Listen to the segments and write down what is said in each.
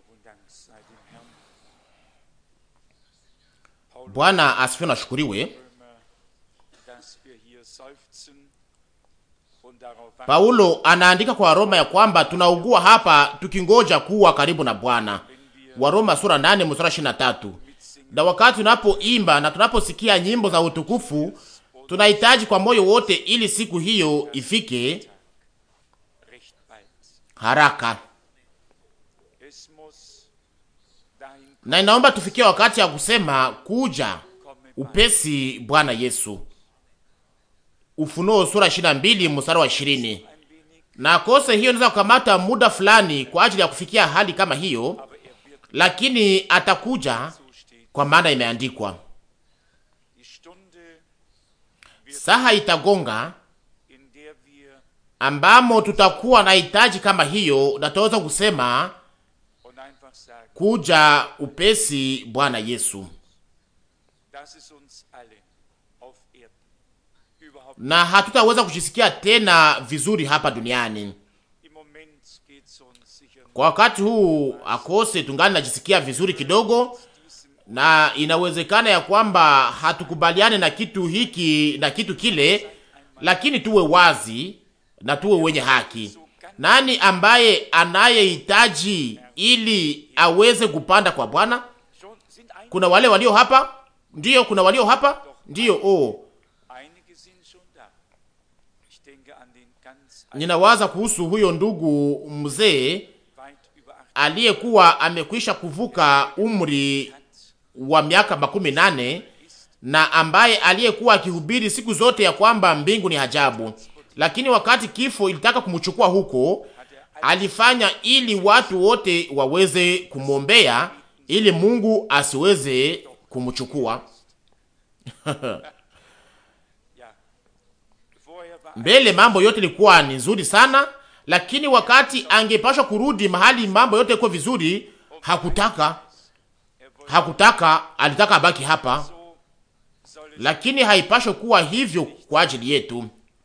Bwana asifiwe na shukuriwe. Paulo anaandika kwa Roma ya kwamba tunaugua hapa tukingoja kuwa karibu na Bwana. Waroma sura 8 mstari 23. Na wakati tunapoimba na tunaposikia nyimbo za utukufu, tunahitaji kwa moyo wote ili siku hiyo ifike haraka. Na inaomba tufikie wakati ya kusema kuja upesi Bwana Yesu. Ufunuo sura 22 mstari wa 20. Na kose hiyo inaweza kukamata muda fulani kwa ajili ya kufikia hali kama hiyo, lakini atakuja kwa maana imeandikwa, saha itagonga ambamo tutakuwa na hitaji kama hiyo, na tutaweza kusema kuja upesi Bwana Yesu. Na hatutaweza kujisikia tena vizuri hapa duniani kwa wakati huu, akose tungali najisikia vizuri kidogo, na inawezekana ya kwamba hatukubaliane na kitu hiki na kitu kile, lakini tuwe wazi na tuwe wenye haki. Nani ambaye anayehitaji ili aweze kupanda kwa Bwana? Kuna wale walio hapa, ndiyo. Kuna walio hapa, ndiyo. Oh, ninawaza kuhusu huyo ndugu mzee aliyekuwa amekwisha kuvuka umri wa miaka makumi nane na ambaye aliyekuwa akihubiri siku zote ya kwamba mbingu ni ajabu, lakini wakati kifo ilitaka kumchukua huko, alifanya ili watu wote waweze kumwombea ili Mungu asiweze kumchukua. Mbele mambo yote ilikuwa ni nzuri sana, lakini wakati angepashwa kurudi mahali mambo yote iko vizuri, hakutaka hakutaka, alitaka abaki hapa. Lakini haipashwe kuwa hivyo kwa ajili yetu.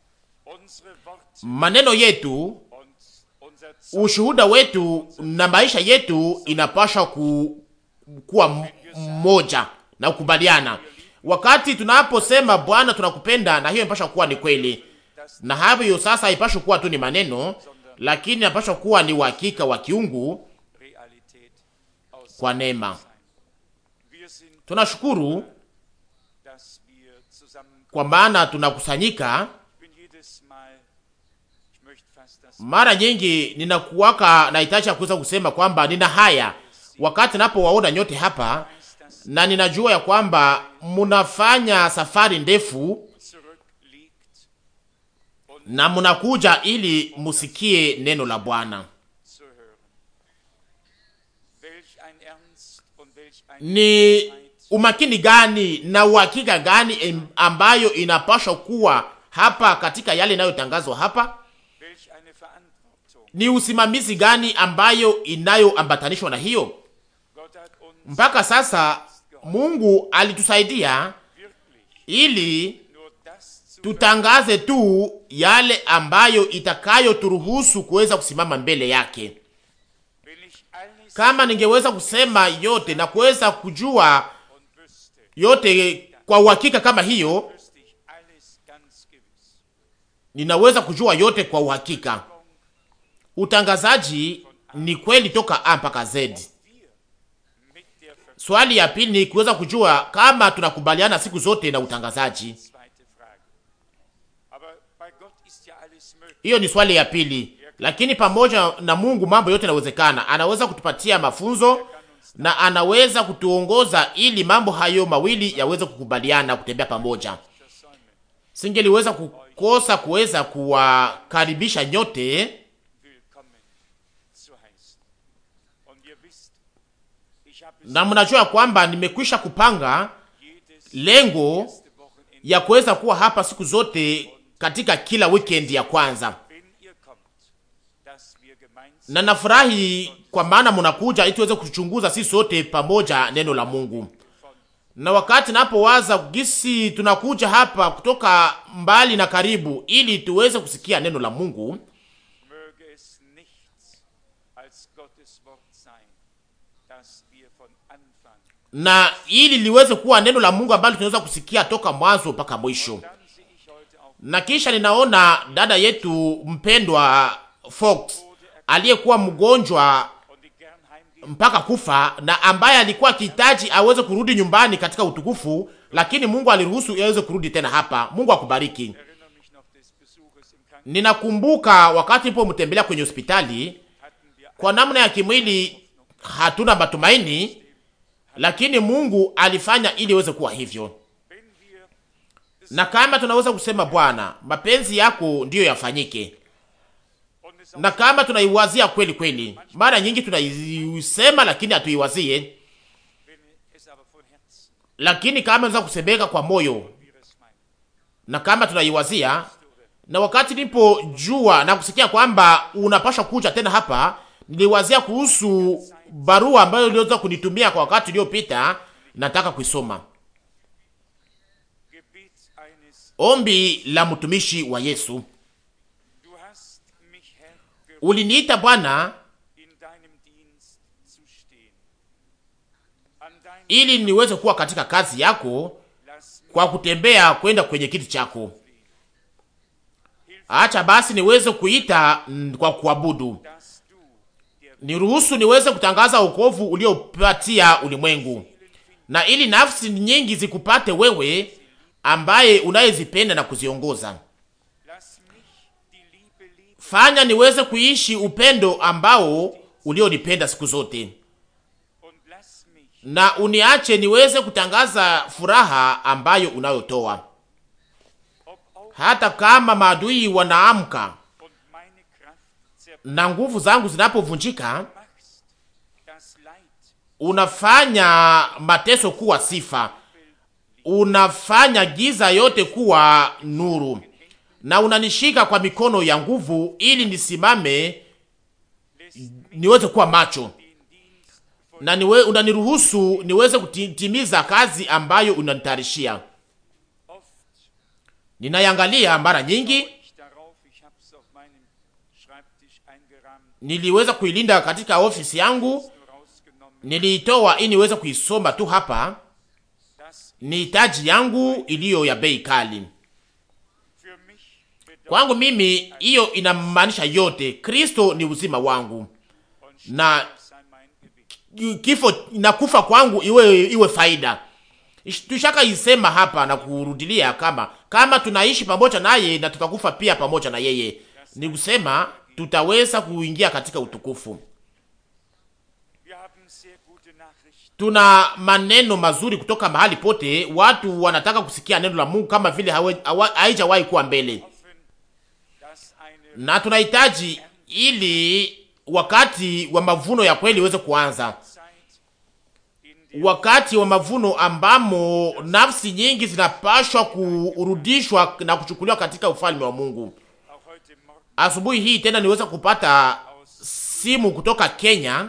Maneno yetu, ushuhuda wetu na maisha yetu inapashwa ku, kuwa mmoja na kukubaliana. Wakati tunaposema Bwana tunakupenda, na hiyo inapashwa kuwa ni kweli, na hayo sasa haipashwi kuwa tu ni maneno, lakini inapashwa kuwa ni uhakika wa kiungu kwa neema. Tunashukuru kwa maana tunakusanyika mara nyingi. Ninakuwaka na hitaji ya kuweza kusema kwamba nina haya wakati napowaona nyote hapa, na ninajua ya kwamba munafanya safari ndefu na munakuja ili musikie neno la Bwana. Ni umakini gani na uhakika gani ambayo inapaswa kuwa hapa katika yale inayotangazwa hapa? Ni usimamizi gani ambayo inayoambatanishwa na hiyo? Mpaka sasa Mungu alitusaidia ili tutangaze tu yale ambayo itakayoturuhusu kuweza kusimama mbele yake. Kama ningeweza kusema yote na kuweza kujua yote kwa uhakika kama hiyo, ninaweza kujua yote kwa uhakika. Utangazaji ni kweli toka A mpaka Z. Swali ya pili ni kuweza kujua kama tunakubaliana siku zote na utangazaji. Hiyo ni swali ya pili, lakini pamoja na Mungu mambo yote yanawezekana. Anaweza kutupatia mafunzo na anaweza kutuongoza ili mambo hayo mawili yaweze kukubaliana kutembea pamoja. Singeliweza kukosa kuweza kuwakaribisha nyote na mnajua kwamba nimekwisha kupanga lengo ya kuweza kuwa hapa siku zote katika kila weekend ya kwanza, na nafurahi kwa maana mnakuja ili tuweze kuchunguza sisi sote pamoja neno la Mungu. Na wakati napowaza gisi tunakuja hapa kutoka mbali na karibu, ili tuweze kusikia neno la Mungu, na ili liweze kuwa neno la Mungu ambalo tunaweza kusikia toka mwanzo mpaka mwisho. Na kisha ninaona dada yetu mpendwa Fox aliyekuwa mgonjwa mpaka kufa na ambaye alikuwa akihitaji aweze kurudi nyumbani katika utukufu, lakini Mungu aliruhusu aweze kurudi tena hapa. Mungu akubariki. Ninakumbuka wakati nipo mtembelea kwenye hospitali, kwa namna ya kimwili hatuna matumaini, lakini Mungu alifanya ili iweze kuwa hivyo. Na kama tunaweza kusema Bwana, mapenzi yako ndiyo yafanyike, na kama tunaiwazia kweli kweli, mara nyingi tunaisema lakini hatuiwazie, lakini kama tunaweza kusemeka kwa moyo na kama tunaiwazia na wakati nipo jua na kusikia kwamba unapasha kuja tena hapa, niliwazia kuhusu barua ambayo uliweza kunitumia kwa wakati uliopita. Nataka kuisoma. Ombi la mtumishi wa Yesu. Uliniita Bwana ili niweze kuwa katika kazi yako kwa kutembea kwenda kwenye kiti chako. Acha basi niweze kuita kwa kuabudu, niruhusu niweze kutangaza wokovu uliopatia ulimwengu, na ili nafsi nyingi zikupate wewe, ambaye unayezipenda na kuziongoza. Fanya niweze kuishi upendo ambao ulionipenda siku zote, na uniache niweze kutangaza furaha ambayo unayotoa hata kama maadui wanaamka na nguvu zangu zinapovunjika, unafanya mateso kuwa sifa, unafanya giza yote kuwa nuru, na unanishika kwa mikono ya nguvu, ili nisimame niweze kuwa macho, na niwe, unaniruhusu niweze kutimiza kazi ambayo unanitarishia. Ninayangalia mara nyingi, niliweza kuilinda katika ofisi yangu, niliitoa ili niweze kuisoma tu hapa. Ni hitaji yangu iliyo ya bei kali kwangu mimi, hiyo inamaanisha yote. Kristo ni uzima wangu, na kifo na kufa kwangu iwe iwe faida. Tushaka isema hapa na kurudilia kama kama tunaishi pamoja naye na tutakufa pia pamoja na yeye, ni kusema tutaweza kuingia katika utukufu. Tuna maneno mazuri kutoka mahali pote, watu wanataka kusikia neno la Mungu kama vile haijawahi kuwa mbele, na tunahitaji ili wakati wa mavuno ya kweli uweze kuanza wakati wa mavuno ambamo nafsi nyingi zinapashwa kurudishwa na kuchukuliwa katika ufalme wa Mungu. Asubuhi hii tena niweza kupata simu kutoka Kenya,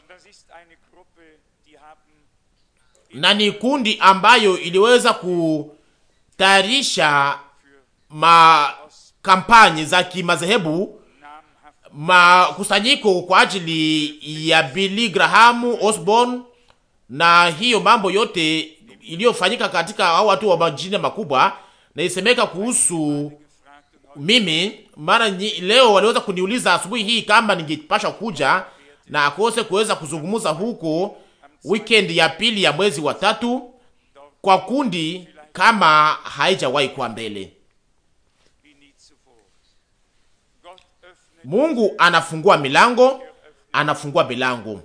na ni kundi ambayo iliweza kutayarisha makampani za kimadhehebu, makusanyiko kwa ajili ya Billy Graham Osborne na hiyo mambo yote iliyofanyika katika hao watu wa majina makubwa, na isemeka kuhusu mimi. Mara leo waliweza kuniuliza asubuhi hii kama ningepasha kuja na akose kuweza kuzungumza huko weekend ya pili ya mwezi wa tatu kwa kundi kama haijawahi kuwa mbele. Mungu anafungua milango, anafungua milango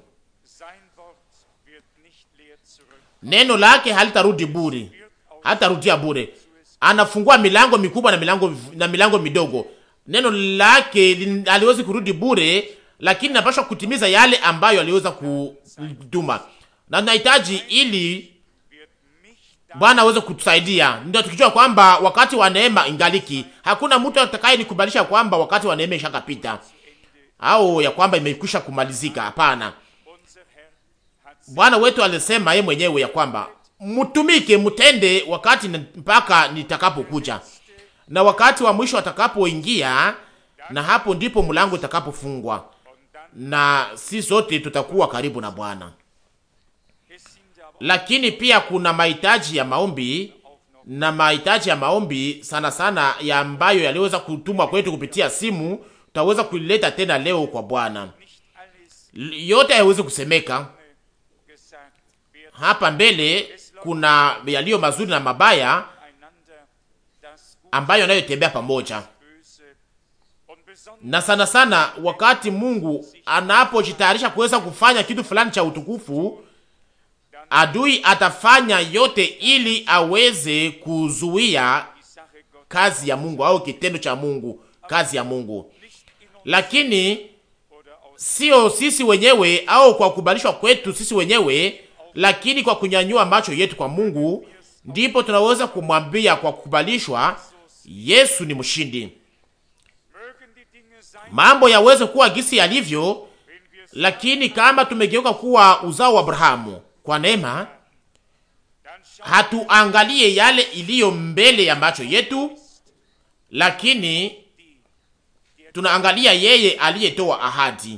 Neno lake halitarudi bure, halitarudia bure. Anafungua milango mikubwa na milango na milango midogo. Neno lake aliwezi kurudi bure, lakini napaswa kutimiza yale ambayo aliweza kutuma, na tunahitaji ili Bwana aweze kutusaidia. Ndio tukijua kwamba wakati wa neema ingaliki, hakuna mtu atakaye nikubalisha kwamba wakati wa neema ishakapita au ya kwamba imekwisha kumalizika. Hapana. Bwana wetu alisema yeye mwenyewe ya kwamba mtumike, mtende wakati mpaka nitakapokuja, na wakati wa mwisho atakapoingia, na hapo ndipo mlango utakapofungwa, na si sote tutakuwa karibu na Bwana. lakini pia kuna mahitaji ya maombi na mahitaji ya maombi sana sana ya ambayo yaliweza kutumwa kwetu kupitia simu, tutaweza kuileta tena leo kwa Bwana. Yote hayawezi kusemeka hapa mbele. Kuna yaliyo mazuri na mabaya ambayo yanayotembea pamoja, na sana sana wakati Mungu anapojitayarisha kuweza kufanya kitu fulani cha utukufu adui atafanya yote ili aweze kuzuia kazi ya Mungu au kitendo cha Mungu, kazi ya Mungu, lakini sio sisi wenyewe au kwa kubalishwa kwetu sisi wenyewe, lakini kwa kunyanyua macho yetu kwa Mungu, ndipo tunaweza kumwambia kwa kukubalishwa, Yesu ni mshindi. Mambo yaweze kuwa gisi yalivyo, lakini kama tumegeuka kuwa uzao wa Abrahamu kwa neema, hatuangalie yale iliyo mbele ya macho yetu, lakini tunaangalia yeye aliyetoa ahadi,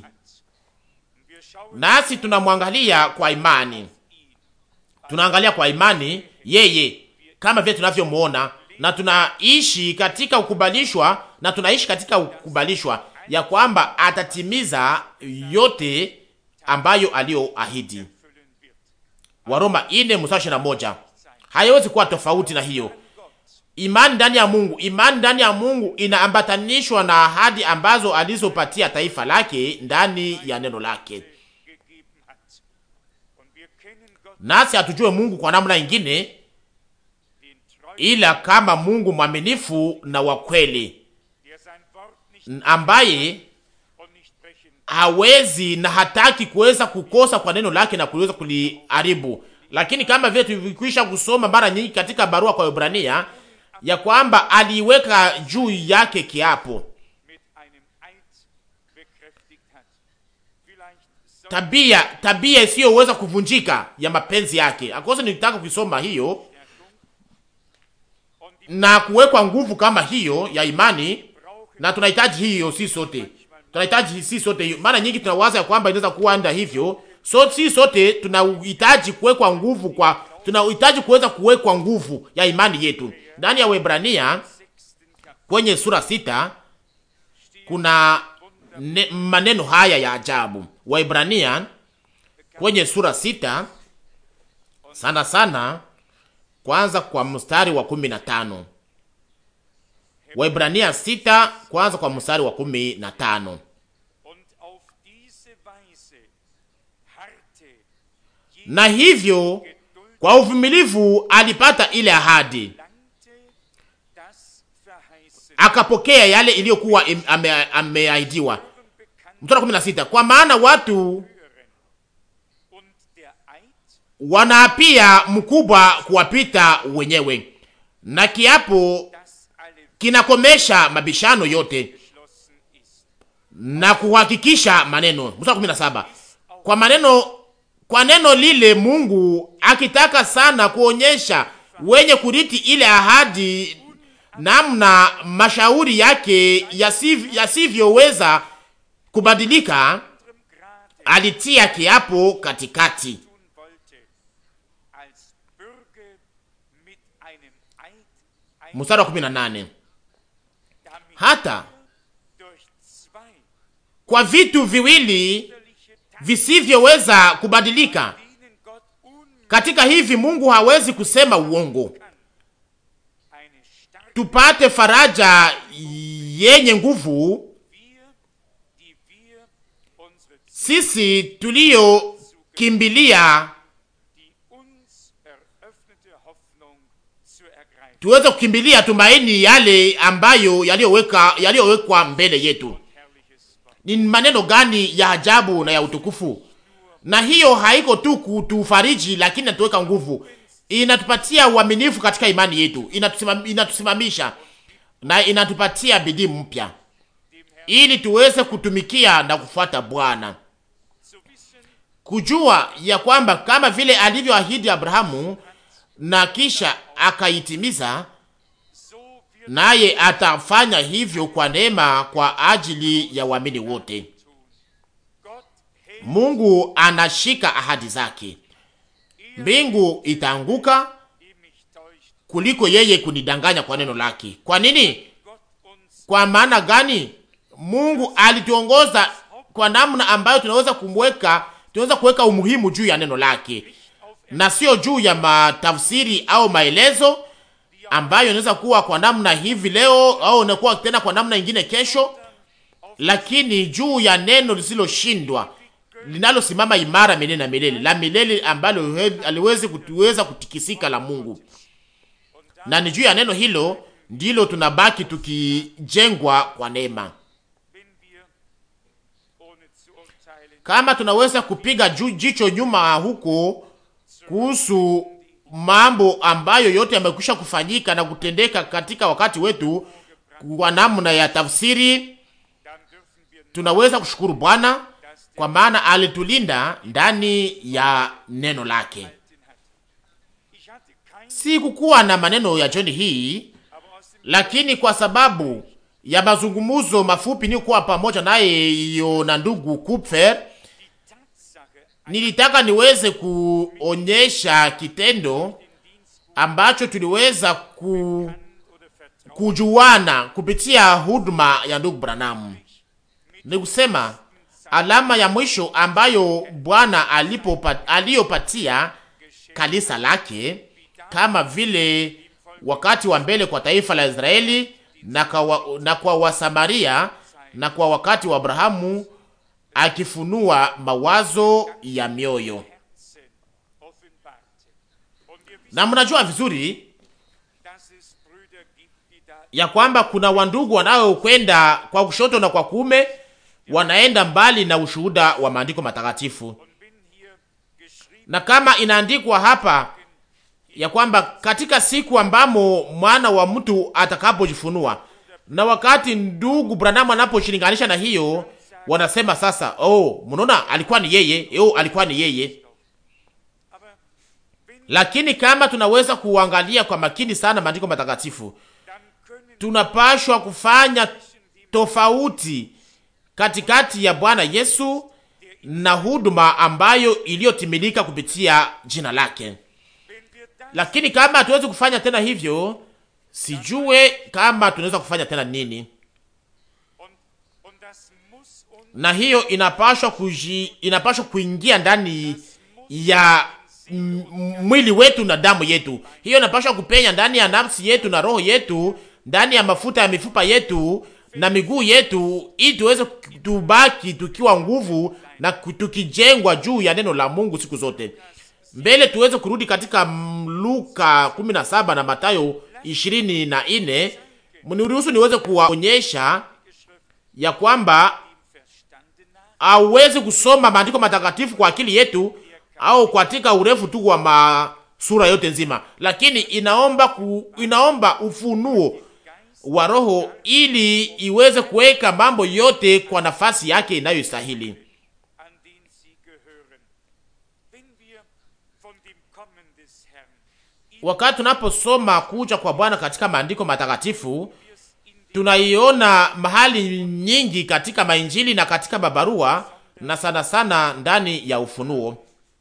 nasi tunamwangalia kwa imani. Tunaangalia kwa imani yeye kama vile tunavyomwona, na tunaishi katika ukubalishwa, na tunaishi katika ukubalishwa ya kwamba atatimiza yote ambayo aliyoahidi. Waroma ine mstari ishirini na moja. Haiwezi kuwa tofauti na hiyo. Imani ndani ya Mungu, imani ndani ya Mungu inaambatanishwa na ahadi ambazo alizopatia taifa lake ndani ya neno lake, nasi hatujue Mungu kwa namna ingine ila kama Mungu mwaminifu na wa kweli ambaye hawezi na hataki kuweza kukosa kwa neno lake na kuweza kuliharibu. Lakini kama vile tulikwisha kusoma mara nyingi katika barua kwa Ibrania ya kwamba aliweka juu yake kiapo, tabia tabia isiyoweza kuvunjika ya mapenzi yake. Akosa nilitaka kuisoma hiyo na kuwekwa nguvu kama hiyo ya imani, na tunahitaji hiyo, si sote tunahitaji si sote. Mara nyingi tunawaza ya kwamba inaweza kuwa nda hivyo, so si sote tunahitaji kuwekwa nguvu kwa, tunahitaji kuweza kuwekwa nguvu ya imani yetu ndani ya Waebrania kwenye sura sita kuna ne, maneno haya ya ajabu. Waebrania kwenye sura sita sana sana, kwanza kwa mstari wa kumi na tano. Waibrania sita kwanza kwa mstari wa kumi na tano. Na hivyo kwa uvumilivu alipata ile ahadi, akapokea yale iliyokuwa ameahidiwa. Mstari wa kumi na sita, kwa maana watu wanaapia mkubwa kuwapita wenyewe, na kiapo kinakomesha mabishano yote na kuhakikisha maneno. Mstari kumi na saba, kwa maneno kwa neno lile Mungu akitaka sana kuonyesha wenye kuriti ile ahadi namna mashauri yake yasivyoweza kubadilika, alitia kiapo katikati mstari wa kumi na nane hata kwa vitu viwili visivyoweza kubadilika katika hivi Mungu hawezi kusema uongo, tupate faraja yenye nguvu sisi tuliyokimbilia tuweze kukimbilia tumaini yale ambayo yaliyoweka yaliyowekwa mbele yetu. Ni maneno gani ya ajabu na ya utukufu! Na hiyo haiko tu kutufariji, lakini inatuweka nguvu, inatupatia uaminifu katika imani yetu, inatusimam, inatusimamisha na inatupatia bidii mpya, ili tuweze kutumikia na kufuata Bwana, kujua ya kwamba kama vile alivyoahidi Abrahamu na kisha akaitimiza, naye atafanya hivyo kwa neema kwa ajili ya waamini wote. Mungu anashika ahadi zake, mbingu itaanguka kuliko yeye kunidanganya kwa neno lake. Kwa nini? Kwa maana gani? Mungu alituongoza kwa namna ambayo tunaweza kumweka, tunaweza kuweka umuhimu juu ya neno lake na sio juu ya matafsiri au maelezo ambayo inaweza kuwa kwa namna hivi leo au inakuwa tena kwa namna ingine kesho, lakini juu ya neno lisiloshindwa linalosimama imara milele na milele, la milele ambalo aliwezi kutuweza kutikisika la Mungu, na ni juu ya neno hilo ndilo tunabaki tukijengwa kwa neema. Kama tunaweza kupiga juu jicho nyuma huko kuhusu mambo ambayo yote yamekwisha kufanyika na kutendeka katika wakati wetu kwa namna ya tafsiri, tunaweza kushukuru Bwana kwa maana alitulinda ndani ya neno lake. Si kukuwa na maneno ya John hii, lakini kwa sababu ya mazungumzo mafupi nikuwa pamoja naye iyo na ndugu Kupfer, nilitaka niweze kuonyesha kitendo ambacho tuliweza ku, kujuana kupitia huduma ya ndugu Branham. Ni kusema alama ya mwisho ambayo Bwana aliyopatia kanisa lake kama vile wakati wa mbele kwa taifa la Israeli na kwa, na kwa Wasamaria na kwa wakati wa Abrahamu akifunua mawazo ya mioyo. Na mnajua vizuri ya kwamba kuna wandugu wanaokwenda kwa kushoto na kwa kuume, wanaenda mbali na ushuhuda wa maandiko matakatifu, na kama inaandikwa hapa ya kwamba katika siku ambamo mwana wa mtu atakapojifunua, na wakati ndugu Branham anaposhilinganisha na hiyo wanasema sasa, oh, mnaona alikuwa ni yeye, oh, alikuwa ni yeye. Lakini kama tunaweza kuangalia kwa makini sana maandiko matakatifu, tunapashwa kufanya tofauti katikati ya Bwana Yesu na huduma ambayo iliyotimilika kupitia jina lake. Lakini kama hatuwezi kufanya tena hivyo, sijue kama tunaweza kufanya tena nini na hiyo inapashwa kuji, inapashwa kuingia ndani ya mwili wetu na damu yetu. Hiyo inapashwa kupenya ndani ya nafsi yetu na roho yetu, ndani ya mafuta ya mifupa yetu na miguu yetu, ili tuweze tubaki tukiwa nguvu na tukijengwa juu ya neno la Mungu siku zote. Mbele tuweze kurudi katika Luka 17 na Mathayo 24. Mniruhusu niweze kuwaonyesha ya kwamba hauwezi kusoma maandiko matakatifu kwa akili yetu au katika urefu tu wa masura yote nzima, lakini inaomba ku, inaomba ufunuo wa Roho ili iweze kuweka mambo yote kwa nafasi yake inayostahili. Wakati tunaposoma kuja kwa Bwana katika maandiko matakatifu tunaiona mahali nyingi katika mainjili na katika mabarua na sana sana ndani ya Ufunuo.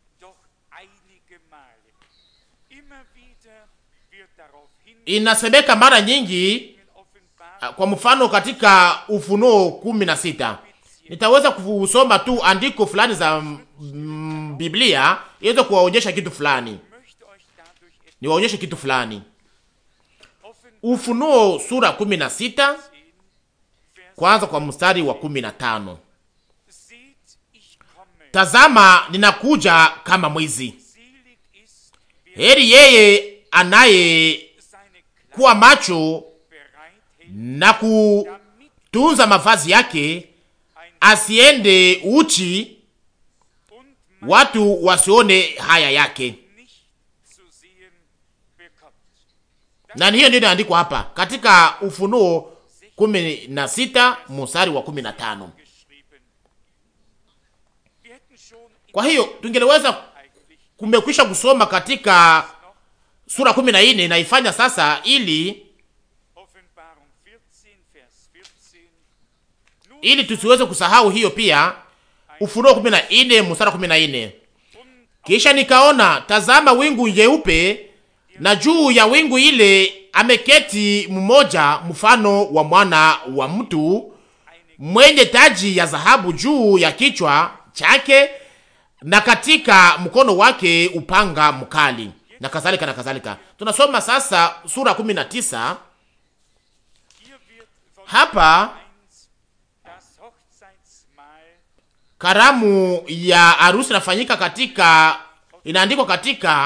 Inasemeka mara nyingi, kwa mfano katika Ufunuo kumi na sita. Nitaweza kusoma tu andiko fulani za mm, Biblia iweze kuwaonyesha kitu fulani, niwaonyeshe kitu fulani. Ufunuo sura kumi na sita kwanza kwa mstari wa kumi na tano. Tazama ninakuja kama mwizi. Heri yeye anaye kuwa macho na kutunza mavazi yake, asiende uchi, watu wasione haya yake. Na hiyo ndio inaandikwa hapa katika Ufunuo kumi na sita mstari wa kumi na tano. Kwa hiyo tungeliweza kumekwisha kusoma katika sura kumi na nne naifanya sasa ili ili tusiweze kusahau hiyo pia. Ufunuo kumi na nne mstari kumi na nne Kisha nikaona tazama, wingu jeupe, na juu ya wingu ile ameketi mmoja mfano wa mwana wa mtu mwenye taji ya dhahabu juu ya kichwa chake, na katika mkono wake upanga mkali, na kadhalika na kadhalika. Tunasoma sasa sura 19 hapa karamu ya harusi inafanyika katika, inaandikwa katika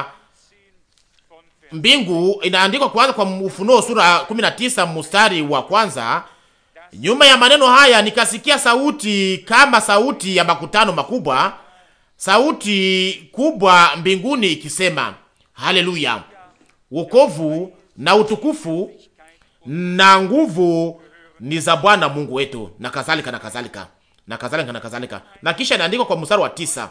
mbingu, inaandikwa kwanza kwa Ufunuo sura 19 mstari wa kwanza. Nyuma ya maneno haya nikasikia sauti kama sauti ya makutano makubwa, sauti kubwa mbinguni ikisema, haleluya, wokovu na utukufu na nguvu ni za Bwana Mungu wetu, na kadhalika na kadhalika na kadhalika na kadhalika. Na kisha inaandikwa kwa mstari wa tisa,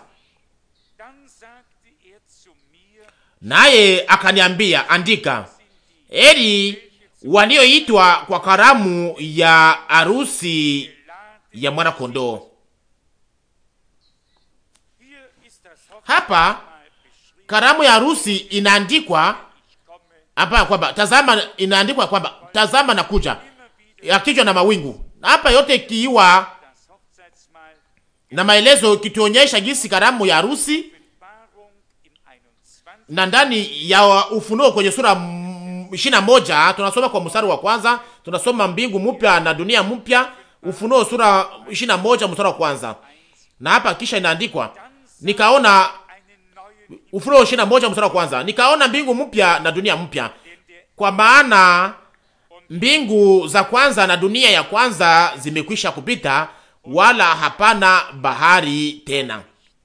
naye akaniambia, andika, heri walioitwa kwa karamu ya harusi ya mwana kondoo. Hapa karamu ya harusi inaandikwa hapa kwamba tazama, inaandikwa kwamba tazama na kuja, yakijwa na mawingu. Hapa yote ikiwa na maelezo kituonyesha jinsi karamu ya harusi na ndani ya Ufunuo kwenye sura ishirini na moja tunasoma kwa mstari wa kwanza, tunasoma mbingu mpya na dunia mpya. Ufunuo sura ishirini na moja mstari wa kwanza, na hapa kisha inaandikwa nikaona, Ufunuo ishirini na moja mstari wa kwanza, nikaona mbingu mpya na dunia mpya, kwa maana mbingu za kwanza na dunia ya kwanza zimekwisha kupita, wala hapana bahari tena.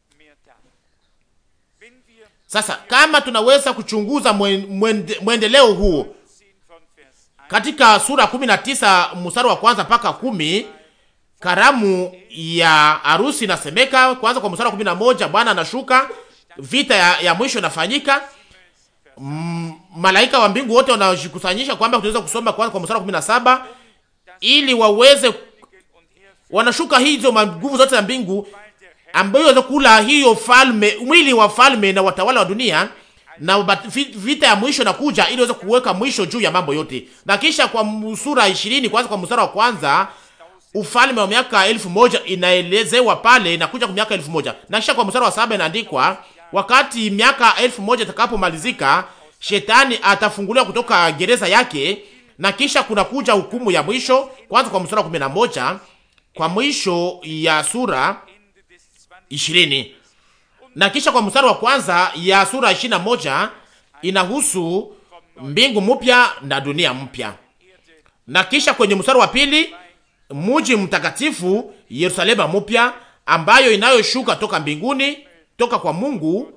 Sasa kama tunaweza kuchunguza mwende, mwendeleo huu katika sura 19 mstari wa kwanza mpaka kumi, karamu ya harusi inasemeka kwanza kwa mstari wa 11, Bwana anashuka, vita ya, ya mwisho inafanyika. Mm, malaika wa mbingu wote wanajikusanyisha, kwamba tunaweza kusoma kwanza kwa mstari wa 17 ili waweze wanashuka hizo nguvu zote za mbingu ambayo waweza kula hiyo falme mwili wa falme na watawala wa dunia, na vita ya mwisho nakuja ili waweze kuweka mwisho juu ya mambo yote. Na kisha kwa sura 20 kwanza kwa mstari wa kwanza ufalme wa miaka elfu moja inaelezewa pale, inakuja kwa miaka elfu moja na kisha kwa mstari wa saba inaandikwa wakati miaka elfu moja itakapomalizika, shetani atafunguliwa kutoka gereza yake, na kisha kuna kuja hukumu ya mwisho. Kwanza kwa mstari wa 11 kwa mwisho ya sura ishirini na kisha kwa mstari wa kwanza ya sura ishirini na moja inahusu mbingu mpya na dunia mpya, na kisha kwenye mstari wa pili muji mtakatifu Yerusalema mpya ambayo inayoshuka toka mbinguni toka kwa Mungu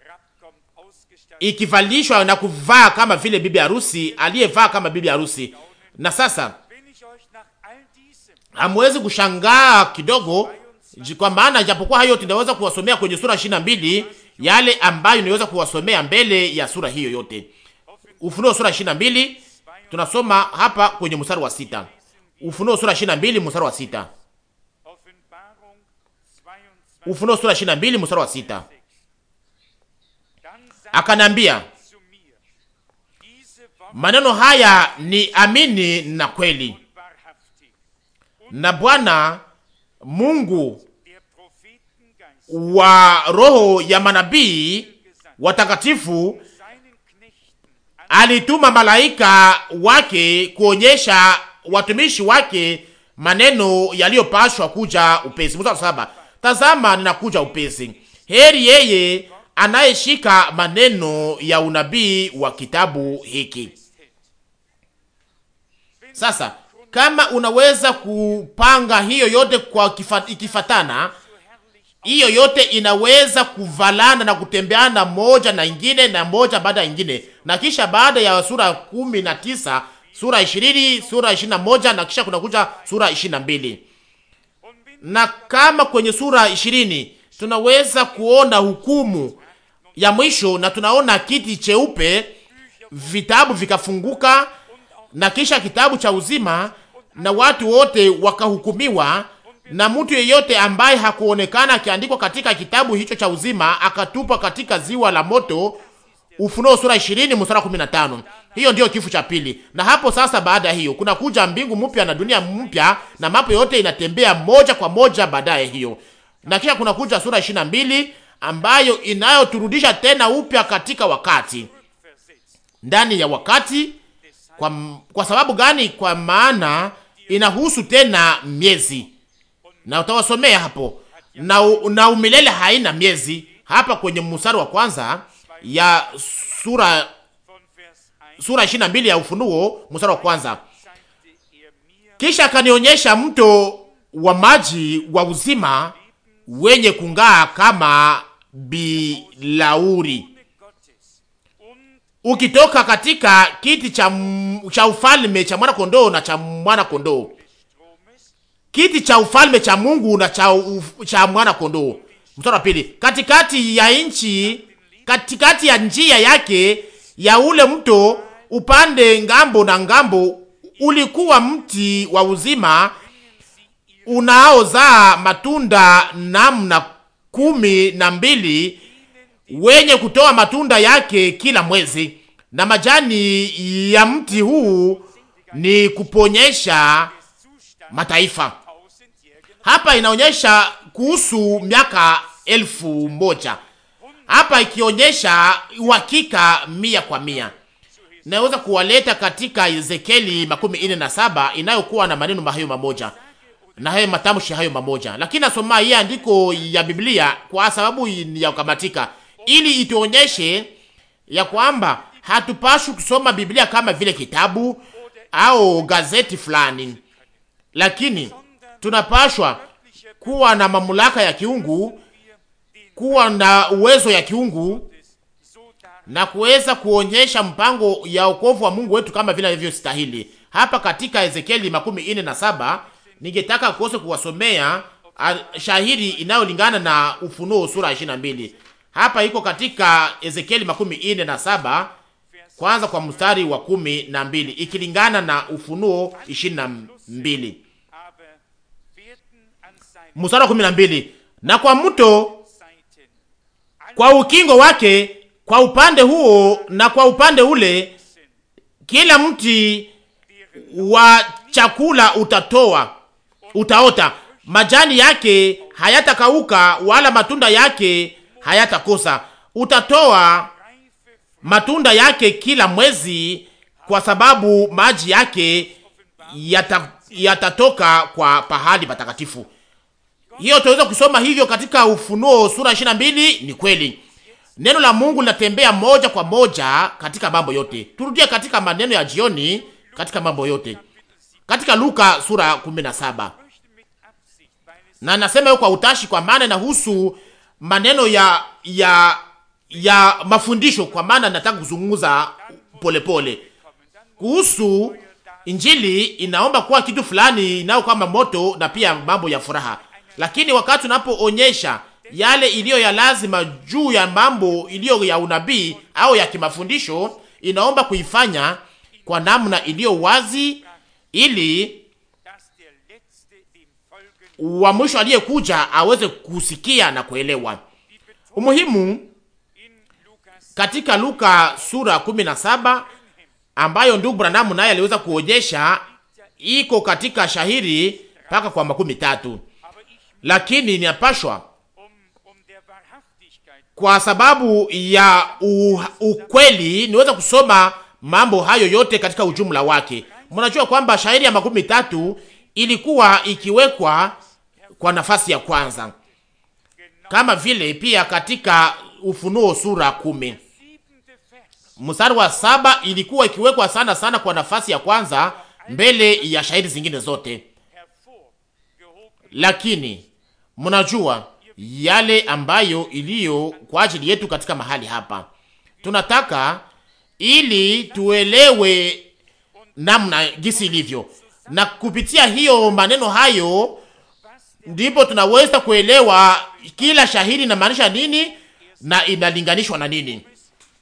ikivalishwa na kuvaa kama vile bibi harusi aliyevaa kama bibi harusi. Na sasa hamwezi kushangaa kidogo kwa maana japokuwa hayo tunaweza kuwasomea kwenye sura ishirini na mbili yale ambayo niweza kuwasomea mbele ya sura hiyo yote. Ufunuo sura ishirini na mbili tunasoma hapa kwenye mstari wa sita. Ufunuo sura ishirini na mbili mstari wa sita. Ufunuo sura ishirini na mbili mstari wa sita. Akanambia, maneno haya ni amini na kweli, na Bwana Mungu wa roho ya manabii watakatifu alituma malaika wake kuonyesha watumishi wake maneno yaliyopashwa kuja upesi. Mstari saba, tazama ninakuja upesi, heri yeye anayeshika maneno ya unabii wa kitabu hiki. Sasa kama unaweza kupanga hiyo yote kwa kifa, ikifatana hiyo yote inaweza kuvalana na kutembeana moja na ingine na moja baada ya ingine, na kisha baada ya sura kumi na tisa sura ishirini sura ishirini na moja na kisha kunakuja sura ishirini na mbili na kama kwenye sura ishirini tunaweza kuona hukumu ya mwisho na tunaona kiti cheupe, vitabu vikafunguka, na kisha kitabu cha uzima, na watu wote wakahukumiwa, na mtu yeyote ambaye hakuonekana akiandikwa katika kitabu hicho cha uzima akatupwa katika ziwa la moto. Ufunuo sura 20 mstari 15. Hiyo ndiyo kifo cha pili. Na hapo sasa, baada ya hiyo kuna kuja mbingu mpya na dunia mpya, na mambo yote inatembea moja kwa moja baadaye hiyo, na kisha kuna kuja sura 22 ambayo inayoturudisha tena upya katika wakati, ndani ya wakati. Kwa, kwa sababu gani? Kwa maana inahusu tena miezi, na utawasomea hapo na, na umilele haina miezi hapa kwenye mstari wa kwanza ya sura sura 22 ya Ufunuo mstari wa kwanza. Kisha akanionyesha mto wa maji wa uzima wenye kung'aa kama bilauri ukitoka katika kiti cha, cha ufalme cha mwana kondoo na cha mwana kondoo, kiti cha ufalme cha Mungu na cha, uf, cha mwana kondoo. Mstari wa pili, katikati ya nchi, katikati ya njia yake ya ule mto upande ngambo na ngambo ulikuwa mti wa uzima unaozaa matunda namna kumi na mbili wenye kutoa matunda yake kila mwezi, na majani ya mti huu ni kuponyesha mataifa. Hapa inaonyesha kuhusu miaka elfu moja hapa ikionyesha uhakika mia kwa mia. Naweza kuwaleta katika Ezekieli makumi ine na saba inayokuwa na maneno hayo mamoja na hayo matamshi hayo mamoja, lakini nasoma hii andiko ya Biblia kwa sababu ya kukamatika, ili ituonyeshe ya kwamba hatupashi kusoma Biblia kama vile kitabu au gazeti fulani, lakini tunapashwa kuwa na mamlaka ya kiungu, kuwa na uwezo ya kiungu na kuweza kuonyesha mpango ya wokovu wa Mungu wetu kama vile alivyostahili. Hapa katika Ezekieli makumi ine na saba ningetaka kuose kuwasomea shahiri inayolingana na Ufunuo sura ishirini na mbili. Hapa iko katika Ezekieli makumi ine na saba kwanza kwa mstari wa kumi na mbili ikilingana na Ufunuo ishirini na mbili mstari wa kumi na mbili na kwa mto kwa ukingo wake kwa upande huo na kwa upande ule, kila mti wa chakula utatoa utaota, majani yake hayatakauka wala matunda yake hayatakosa. Utatoa matunda yake kila mwezi, kwa sababu maji yake yata, yatatoka kwa pahali patakatifu. Hiyo tunaweza kusoma hivyo katika Ufunuo sura 22. Ni kweli neno la Mungu linatembea moja kwa moja katika mambo yote. Turudie katika maneno ya jioni katika mambo yote katika Luka sura 17, na nasema hiyo kwa utashi, kwa maana inahusu maneno ya ya ya mafundisho, kwa maana nataka kuzungumza polepole kuhusu Injili. Inaomba kuwa kitu fulani inayo kama moto na pia mambo ya furaha, lakini wakati unapoonyesha yale iliyo ya lazima juu ya mambo iliyo ya unabii au ya kimafundisho, inaomba kuifanya kwa namna iliyo wazi, ili wa mwisho aliyekuja aweze kusikia na kuelewa. Umuhimu katika Luka sura 17 ambayo ndugu Branham naye aliweza kuonyesha iko katika shahiri mpaka kwa makumi tatu, lakini ninapashwa kwa sababu ya u, ukweli niweza kusoma mambo hayo yote katika ujumla wake. Mnajua kwamba shairi ya makumi tatu ilikuwa ikiwekwa kwa nafasi ya kwanza, kama vile pia katika Ufunuo sura kumi mstari wa saba ilikuwa ikiwekwa sana sana kwa nafasi ya kwanza mbele ya shairi zingine zote, lakini mnajua yale ambayo iliyo kwa ajili yetu katika mahali hapa. Tunataka ili tuelewe namna gisi ilivyo, na kupitia hiyo maneno hayo ndipo tunaweza kuelewa kila shahidi inamaanisha nini na inalinganishwa na nini,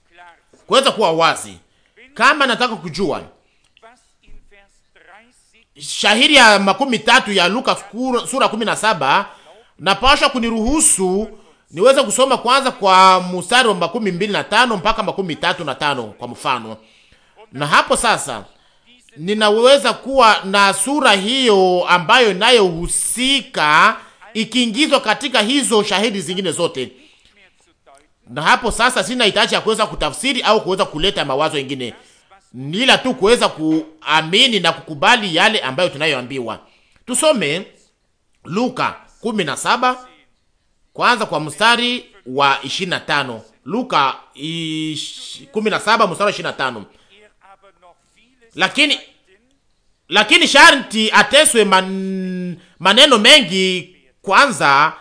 kuweza kuwa wazi. Kama nataka kujua shahiri ya makumi tatu ya Luka sura kumi na saba napasha kuniruhusu niweze kusoma kwanza kwa mstari wa makumi mbili na tano mpaka makumi tatu na tano kwa mfano, na hapo sasa ninaweza kuwa na sura hiyo ambayo inayohusika ikiingizwa katika hizo shahidi zingine zote, na hapo sasa sina hitaji ya kuweza kutafsiri au kuweza kuleta mawazo mengine, nila tu kuweza kuamini na kukubali yale ambayo tunayoambiwa. Tusome Luka 17 kwanza kwa mstari wa 25. Luka 17 mstari wa 25. Lakini lakini sharti ateswe man, maneno mengi kwanza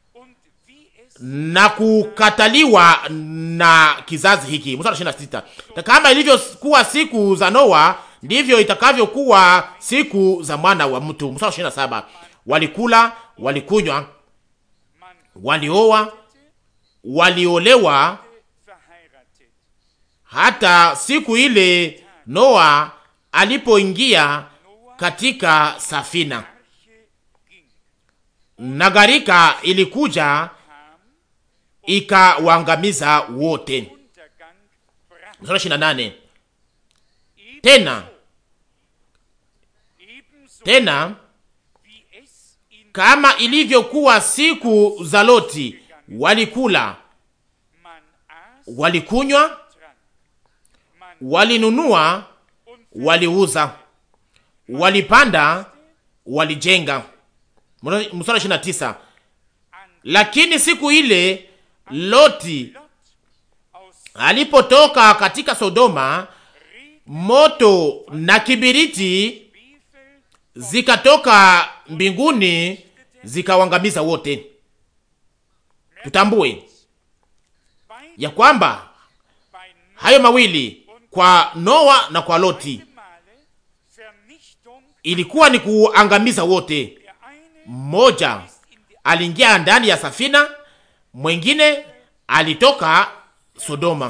na kukataliwa na kizazi hiki. Mstari wa 26. Kama ilivyokuwa siku za Noa ndivyo itakavyokuwa siku za mwana wa mtu. Mstari wa 27. Walikula, walikunywa, walioa, waliolewa hata siku ile Noa alipoingia katika safina na gharika ilikuja ikawaangamiza wote. Mstari ishirini na nane tena tena kama ilivyokuwa siku za Loti, walikula, walikunywa, walinunua, waliuza, walipanda, walijenga. Mstari ishirini na tisa lakini siku ile Loti alipotoka katika Sodoma, moto na kibiriti zikatoka mbinguni zikawangamiza wote. Tutambue ya kwamba hayo mawili kwa Noa na kwa Loti ilikuwa ni kuangamiza wote. Mmoja aliingia ndani ya safina, mwengine alitoka Sodoma,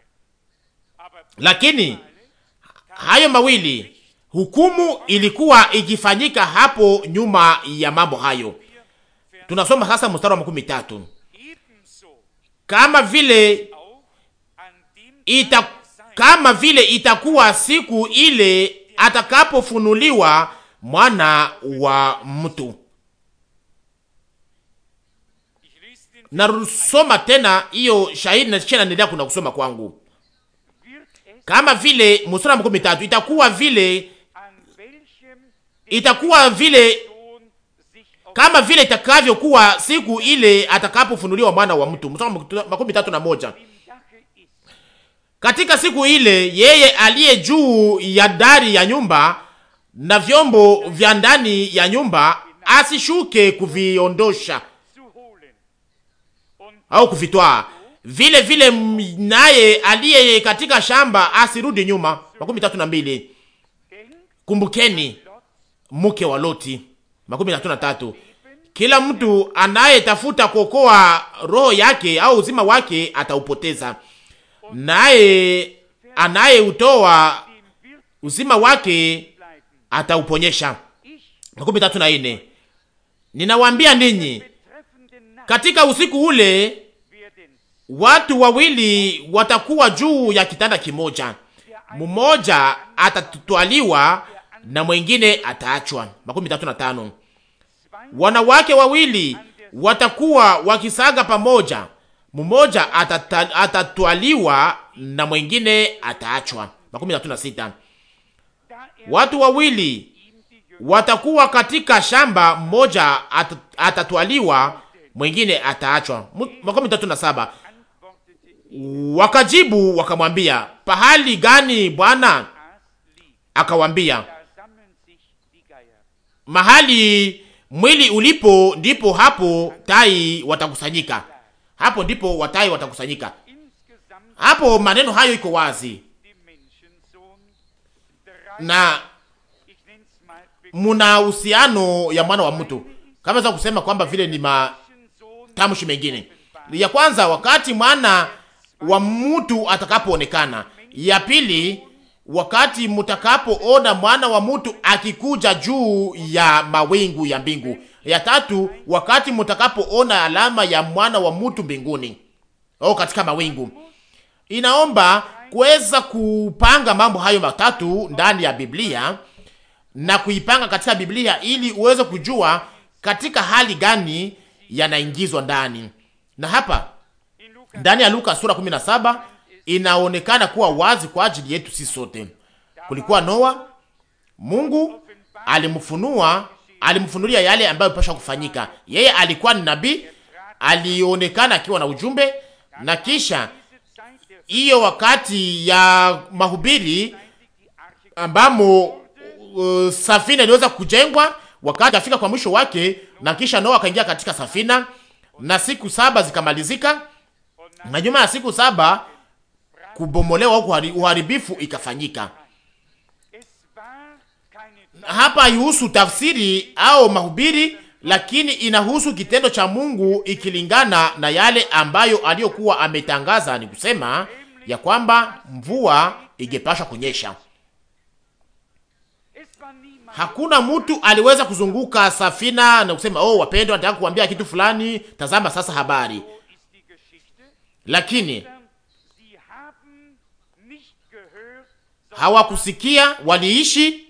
lakini hayo mawili hukumu ilikuwa ikifanyika hapo nyuma ya mambo hayo. Tunasoma sasa mstari wa makumi tatu kama vile ita, kama vile itakuwa siku ile atakapofunuliwa mwana wa mtu. Narusoma tena hiyo shahidi na kisha naendelea kuna kusoma kwangu, kama vile mstari wa makumi tatu itakuwa vile itakuwa vile kama vile itakavyokuwa siku ile atakapofunuliwa mwana wa mtu. Mstari makumi tatu na moja katika siku ile yeye aliye juu ya dari ya nyumba na vyombo vya ndani ya nyumba asishuke kuviondosha au kuvitwaa, vile vile naye aliye katika shamba asirudi nyuma. makumi tatu na mbili kumbukeni mke wa Loti. makumi tatu na tatu kila mtu anayetafuta kuokoa roho yake au uzima wake ataupoteza, naye anayeutoa uzima wake atauponyesha. makumi tatu na nne ninawaambia ninyi, katika usiku ule watu wawili watakuwa juu ya kitanda kimoja, mmoja atatwaliwa na mwengine ataachwa. makumi tatu na tano wanawake wawili watakuwa wakisaga pamoja, mmoja atatwaliwa na mwengine ataachwa. makumi tatu na sita watu wawili watakuwa katika shamba, mmoja atatwaliwa mwengine ataachwa. makumi tatu na saba wakajibu wakamwambia, pahali gani Bwana? Akawambia, mahali mwili ulipo ndipo hapo tai watakusanyika. Hapo ndipo watai watakusanyika. Hapo maneno hayo iko wazi na muna uhusiano ya mwana wa mtu, kama za kusema kwamba vile ni matamshi mengine. Ya kwanza wakati mwana wa mtu atakapoonekana, ya pili wakati mutakapoona mwana wa mtu akikuja juu ya mawingu ya mbingu. Ya tatu, wakati mutakapoona alama ya mwana wa mtu mbinguni au katika mawingu. Inaomba kuweza kupanga mambo hayo matatu ndani ya Biblia na kuipanga katika Biblia ili uweze kujua katika hali gani yanaingizwa ndani. Na hapa ndani ya Luka sura 17 inaonekana kuwa wazi kwa ajili yetu sisi sote. Kulikuwa Noa, Mungu alimfunua, alimfunulia yale ambayo pasha kufanyika. Yeye alikuwa ni nabii, alionekana akiwa na ujumbe, na kisha hiyo wakati ya mahubiri ambamo uh, safina iliweza kujengwa, wakati afika kwa mwisho wake, na kisha Noa akaingia katika safina na siku saba zikamalizika, na nyuma ya siku saba kubomolewa au uharibifu ikafanyika. Hapa haihusu tafsiri au mahubiri, lakini inahusu kitendo cha Mungu ikilingana na yale ambayo aliyokuwa ametangaza, ni kusema ya kwamba mvua ingepasha kunyesha. Hakuna mtu aliweza kuzunguka safina na kusema oh, wapendwa, nataka kuambia kitu fulani, tazama sasa habari. Lakini hawakusikia, waliishi,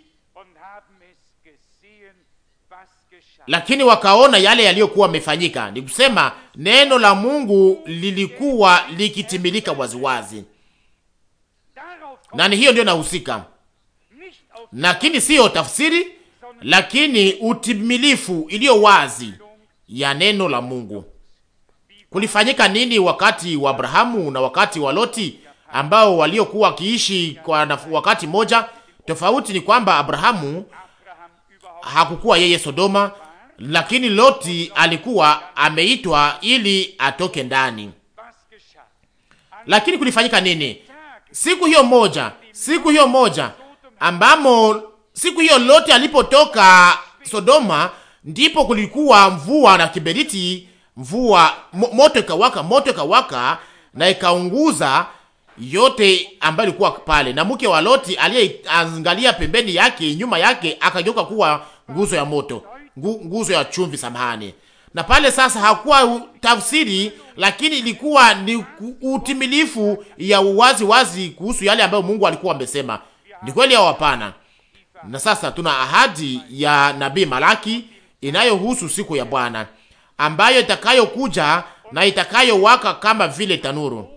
lakini wakaona yale yaliyokuwa yamefanyika. Ni kusema neno la Mungu lilikuwa likitimilika waziwazi, na ni hiyo ndio nahusika lakini siyo tafsiri, lakini utimilifu iliyo wazi ya neno la Mungu. Kulifanyika nini wakati wa Abrahamu na wakati wa Loti ambao waliokuwa wakiishi kwa wakati moja? Tofauti ni kwamba Abrahamu hakukuwa yeye Sodoma, lakini Loti alikuwa ameitwa ili atoke ndani. Lakini kulifanyika nini siku hiyo moja? Siku hiyo moja ambamo siku hiyo Loti alipotoka Sodoma, ndipo kulikuwa mvua na kiberiti, mvua moto ikawaka, moto ikawaka na ikaunguza yote ambayo ilikuwa pale, na mke wa Loti aliyeangalia pembeni yake, nyuma yake, akageuka kuwa nguzo ya moto, nguzo ya chumvi, samahani. Na pale sasa hakuwa tafsiri, lakini ilikuwa ni utimilifu ya uwazi wazi kuhusu yale ambayo Mungu alikuwa amesema. Ni kweli au hapana? Na sasa tuna ahadi ya nabii Malaki inayohusu siku ya Bwana ambayo itakayokuja na itakayowaka kama vile tanuru.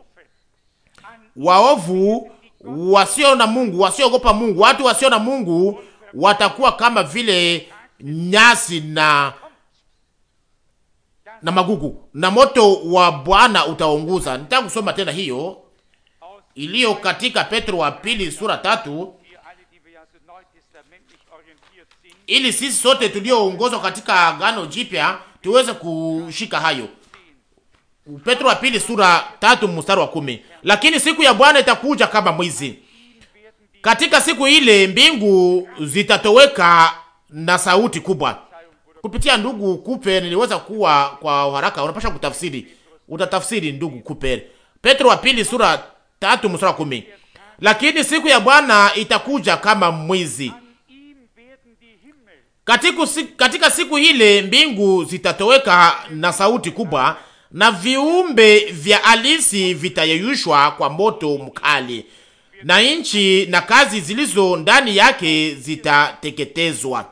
Waovu wasio na Mungu, wasiogopa Mungu, watu wasio na Mungu watakuwa kama vile nyasi na na magugu, na moto wa Bwana utaunguza. Nitaka kusoma tena hiyo iliyo katika Petro wa pili sura tatu ili sisi sote tulioongozwa katika Agano Jipya tuweze kushika hayo. Petro wa pili sura tatu mstari wa kumi. Lakini siku ya Bwana itakuja kama mwizi. Katika siku ile mbingu zitatoweka na sauti kubwa. Kupitia ndugu Kupe niliweza kuwa kwa haraka, unapasha kutafsiri, utatafsiri ndugu Kupe. Petro wa pili sura tatu mstari wa kumi. Lakini siku ya Bwana itakuja kama mwizi. Katika, katika siku ile mbingu zitatoweka na sauti kubwa na viumbe vya alisi vitayeyushwa kwa moto mkali na nchi na kazi zilizo ndani yake zitateketezwa.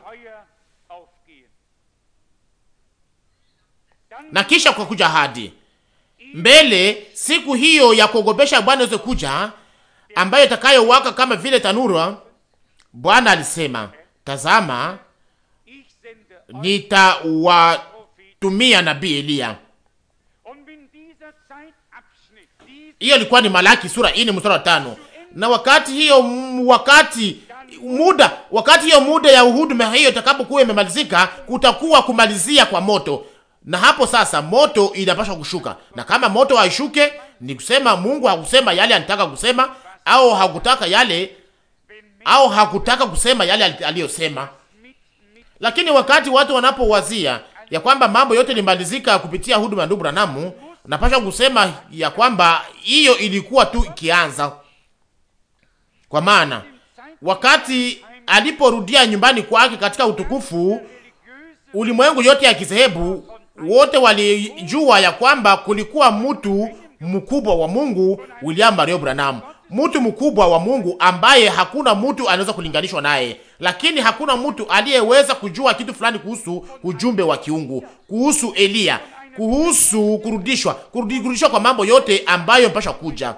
Na kisha kwa kuja hadi mbele siku hiyo ya kuogopesha Bwana iweze kuja, ambayo itakayowaka kama vile tanura. Bwana alisema, tazama nitawatumia nabii Eliya. Hiyo ilikuwa ni Malaki sura ine mstari wa tano. Na wakati hiyo wakati muda wakati hiyo muda ya uhuduma hiyo itakapokuwa imemalizika, kutakuwa kumalizia kwa moto, na hapo sasa moto inapaswa kushuka. Na kama moto haishuke, ni kusema Mungu hakusema yale anataka kusema, au hakutaka yale, au hakutaka kusema yale aliyosema. Lakini wakati watu wanapowazia ya kwamba mambo yote limalizika kupitia huduma ya ndugu Branamu, napasha kusema ya kwamba hiyo ilikuwa tu ikianza, kwa maana wakati aliporudia nyumbani kwake katika utukufu, ulimwengu yote ya kizehebu wote walijua ya kwamba kulikuwa mtu mkubwa wa Mungu, William Mario Branham, mtu mkubwa wa Mungu ambaye hakuna mtu anaweza kulinganishwa naye, lakini hakuna mtu aliyeweza kujua kitu fulani kuhusu ujumbe wa kiungu, kuhusu Eliya, kuhusu kurudishwa, kurudishwa kwa mambo yote ambayo mpasha kuja.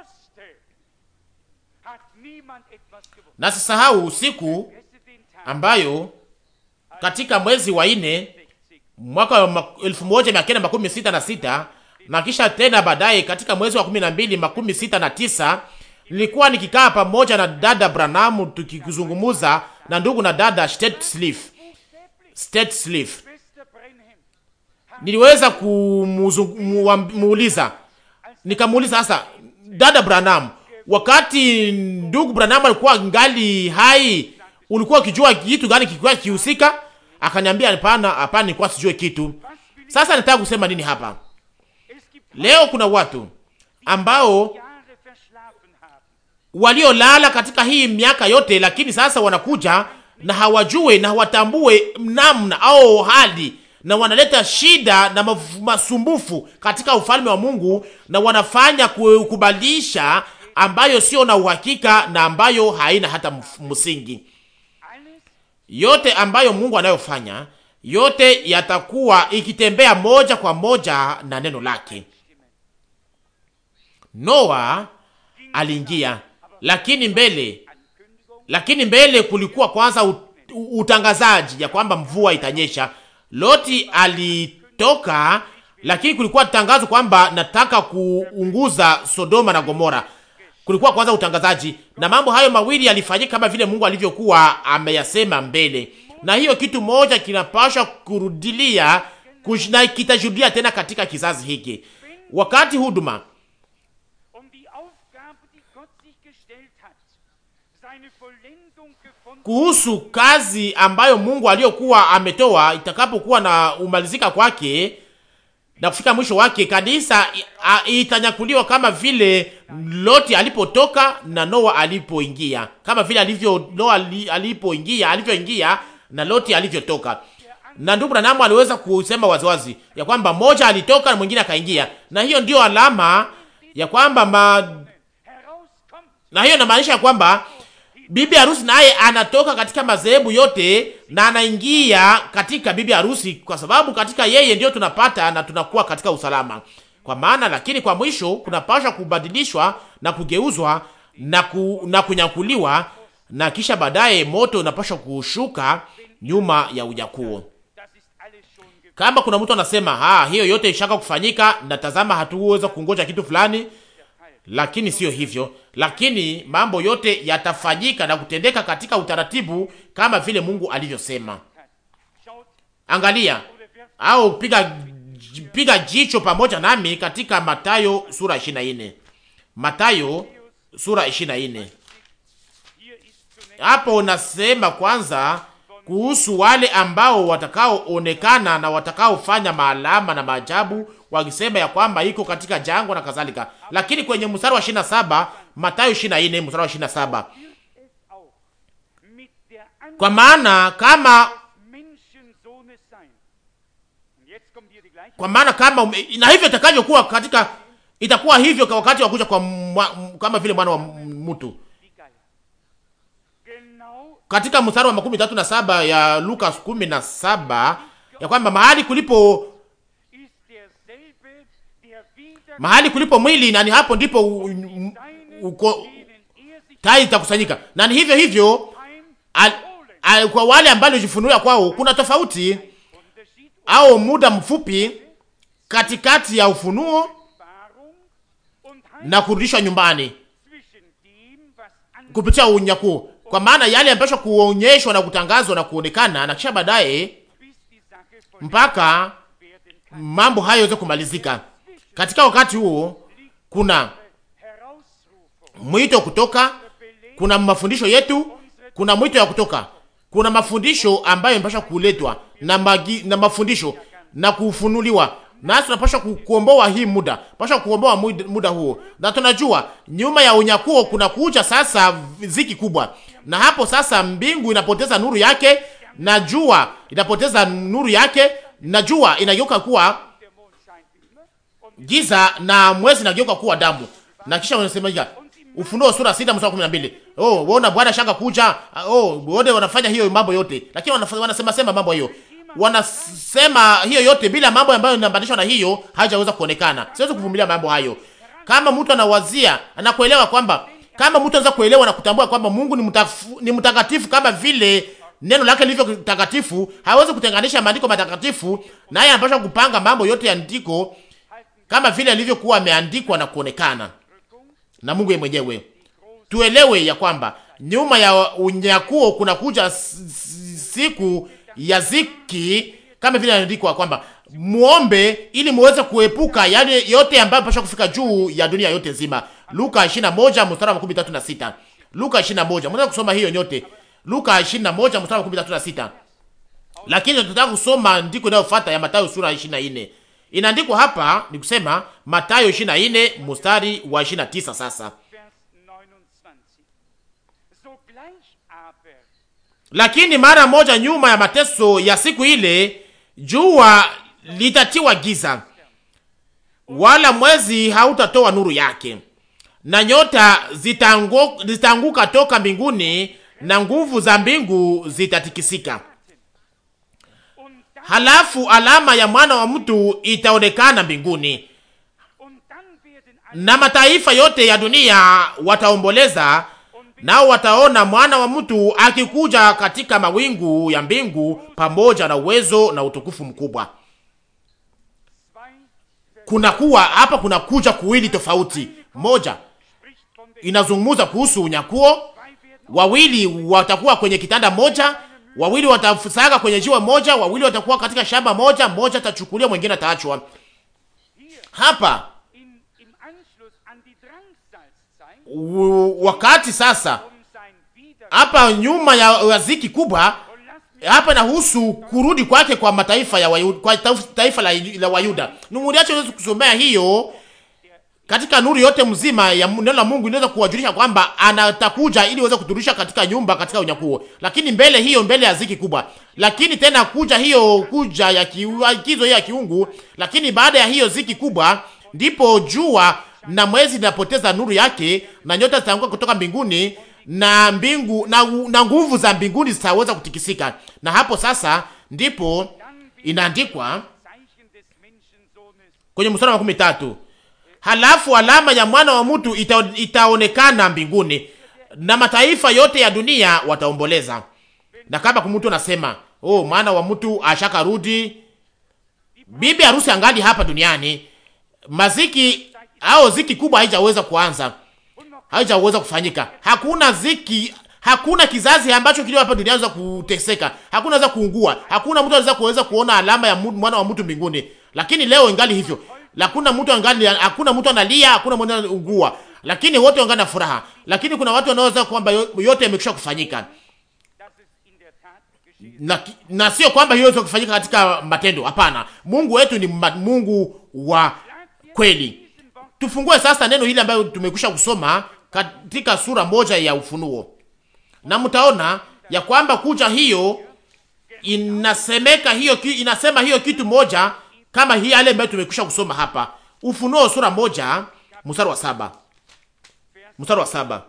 Na sisahau usiku ambayo katika mwezi wa nne mwaka wa elfu moja mia kenda makumi sita na sita na kisha tena baadaye katika mwezi wa kumi na mbili makumi sita na tisa nilikuwa nikikaa pamoja na dada Branham tukizungumuza na ndugu na dada Stetslif Stetslif. Niliweza kumuuliza nikamuuliza sasa, dada Branham, wakati ndugu Branham alikuwa ngali hai, ulikuwa ukijua kitu gani kilikuwa kihusika? Akaniambia hapana, hapana, nilikuwa sijue kitu. Sasa nataka kusema nini hapa leo? Kuna watu ambao waliolala katika hii miaka yote, lakini sasa wanakuja na hawajue na hawatambue namna au hali, na wanaleta shida na masumbufu katika ufalme wa Mungu, na wanafanya kukubalisha ambayo sio na uhakika na ambayo haina hata msingi. Yote ambayo Mungu anayofanya yote yatakuwa ikitembea moja kwa moja na neno lake. Noa aliingia, lakini mbele lakini mbele kulikuwa kwanza utangazaji ya kwamba mvua itanyesha. Loti alitoka, lakini kulikuwa tangazo kwamba nataka kuunguza Sodoma na Gomora. Kulikuwa kwanza utangazaji, na mambo hayo mawili yalifanyika kama vile Mungu alivyokuwa ameyasema mbele, na hiyo kitu moja kinapaswa kurudilia na kitajudia tena katika kizazi hiki, wakati huduma kuhusu kazi ambayo Mungu aliyokuwa ametoa itakapokuwa na umalizika kwake na kufika mwisho wake, kanisa itanyakuliwa kama vile Loti alipotoka na Noa alipoingia, kama vile alivyo Noa alipoingia, alivyoingia na Loti alivyotoka. Na ndugu Branham aliweza kusema waziwazi ya kwamba mmoja alitoka na mwingine akaingia, na hiyo ndiyo alama ya kwamba ma... na hiyo inamaanisha ya kwamba bibi harusi naye anatoka katika madhehebu yote na anaingia katika bibi harusi, kwa sababu katika yeye ndio tunapata na tunakuwa katika usalama. Kwa maana lakini kwa mwisho kunapaswa kubadilishwa na kugeuzwa na, ku, na kunyakuliwa na kisha baadaye moto unapaswa kushuka nyuma ya unyakuo. Kama kuna mtu anasema ha, hiyo yote ishaka kufanyika na tazama, hatuweza kungoja kitu fulani, lakini sio hivyo. Lakini mambo yote yatafanyika na kutendeka katika utaratibu kama vile Mungu alivyosema. Angalia au piga piga jicho pamoja nami katika Matayo sura 24. Matayo sura 24. Hapo unasema kwanza kuhusu wale ambao watakaoonekana na watakaofanya maalama na maajabu, wakisema ya kwamba iko katika jangwa na kadhalika. Lakini kwenye mstari wa 27, Mathayo 24 mstari wa 27, kwa maana kama kwa maana kama ume, na hivyo itakavyokuwa katika itakuwa hivyo kwa wakati wa kuja kwa mwa, kama vile mwana wa mtu katika mstari wa makumi tatu na saba ya Luka kumi na saba ya kwamba mahali kulipo mahali kulipo mwili na ni hapo ndipo uko tai itakusanyika, na ni hivyo hivyo al, al, kwa wale ambao walijifunulia kwao kuna tofauti au muda mfupi katikati ya ufunuo na kurudishwa nyumbani kupitia unyakuo, kwa maana yale yanapaswa kuonyeshwa na kutangazwa na kuonekana, na kisha baadaye mpaka mambo hayo yaweze kumalizika. Katika wakati huo kuna mwito kutoka, kuna mafundisho yetu, kuna mwito ya kutoka, kuna mafundisho ambayo yanapaswa kuletwa na, magi, na mafundisho na kufunuliwa nasi tunapaswa kuomboa hii muda, pasha kuomboa muda huo, na tunajua nyuma ya unyakuo kuna kuja sasa ziki kubwa, na hapo sasa mbingu inapoteza nuru yake na jua inapoteza nuru yake na jua inageuka kuwa giza na mwezi inageuka kuwa damu. Na kisha wanasema Ufunuo sura sita mstari kumi na mbili. Oh, waona Bwana shanga kuja. Oh, wote wanafanya hiyo mambo yote. Lakini wanasema sema mambo hiyo. Wanasema hiyo yote bila mambo ambayo inaambatanishwa na hiyo hajaweza kuonekana. Siwezi kuvumilia mambo hayo. Kama mtu anawazia, anakuelewa kwamba kama mtu anaweza kuelewa na kutambua kwamba Mungu ni mtafu, ni mtakatifu kama vile neno lake lilivyo takatifu, hawezi kutenganisha maandiko matakatifu, naye anapaswa kupanga mambo yote ya andiko kama vile alivyokuwa ameandikwa na kuonekana na Mungu yeye mwenyewe. Tuelewe ya kwamba nyuma ya unyakuo kuna kuja siku ya ziki, kama vile inaandikwa kwamba muombe ili muweze kuepuka yale yote ambayo pasha kufika juu ya dunia yote nzima. Luka 21 mstari wa 36. Luka 21. Mnaweza kusoma hiyo nyote. Luka 21 mstari wa 36. Lakini tunataka kusoma ndiko inayofuata ya Mathayo sura 24. Inaandikwa hapa ni kusema Mathayo 24 mstari wa 29 sasa. Lakini mara moja nyuma ya mateso ya siku ile jua litatiwa giza, wala mwezi hautatoa nuru yake, na nyota zitaanguka toka mbinguni, na nguvu za mbingu zitatikisika. Halafu alama ya mwana wa mtu itaonekana mbinguni, na mataifa yote ya dunia wataomboleza, nao wataona mwana wa mtu akikuja katika mawingu ya mbingu pamoja na uwezo na utukufu mkubwa. Kuna kuwa hapa, kuna kuja kuwili tofauti. Moja inazungumza kuhusu unyakuo, wawili watakuwa kwenye kitanda moja wawili watafusaga kwenye jiwe moja, wawili watakuwa katika shamba moja, mmoja atachukuliwa, mwingine ataachwa. Hapa wakati sasa, hapa nyuma ya waziki kubwa, hapa inahusu kurudi kwake kwa mataifa ya Wayuda, kwa taifa la, la Wayuda. Numuliacho uweze kusomea hiyo katika nuru yote mzima ya neno la Mungu inaweza kuwajulisha kwamba anatakuja ili aweze kuturudisha katika nyumba katika unyakuo, lakini mbele hiyo, mbele ya ziki kubwa, lakini tena kuja hiyo kuja ya kiagizo ya kiungu. Lakini baada ya hiyo ziki kubwa, ndipo jua na mwezi linapoteza nuru yake na nyota zitaanguka kutoka mbinguni na mbingu na, na nguvu za mbinguni zitaweza kutikisika, na hapo sasa ndipo inaandikwa kwenye mstari wa makumi tatu halafu alama ya mwana wa mtu ita, itaonekana mbinguni na mataifa yote ya dunia wataomboleza. Na kama kumtu anasema oh, mwana wa mtu ashaka rudi, bibi harusi angali hapa duniani, maziki au ziki kubwa haijaweza kuanza, haijaweza kufanyika. Hakuna ziki, hakuna kizazi ambacho kilio hapa duniani za kuteseka, hakuna za kuungua, hakuna mtu anaweza kuweza kuona alama ya mwana wa mtu mbinguni, lakini leo ingali hivyo hakuna mtu angali, hakuna mtu analia, hakuna mtu anaugua, lakini wote wangali na furaha. Lakini kuna watu wanaoweza kwamba yote yamekwisha kufanyika na, na sio kwamba hiyo yote kufanyika katika matendo. Hapana, Mungu wetu ni Mungu wa kweli. Tufungue sasa neno hili ambayo tumekwisha kusoma katika sura moja ya Ufunuo, na mtaona ya kwamba kuja hiyo inasemeka hiyo, inasema hiyo kitu moja kama hii yale ambayo tumekwisha kusoma hapa Ufunuo sura moja mstari wa saba mstari wa saba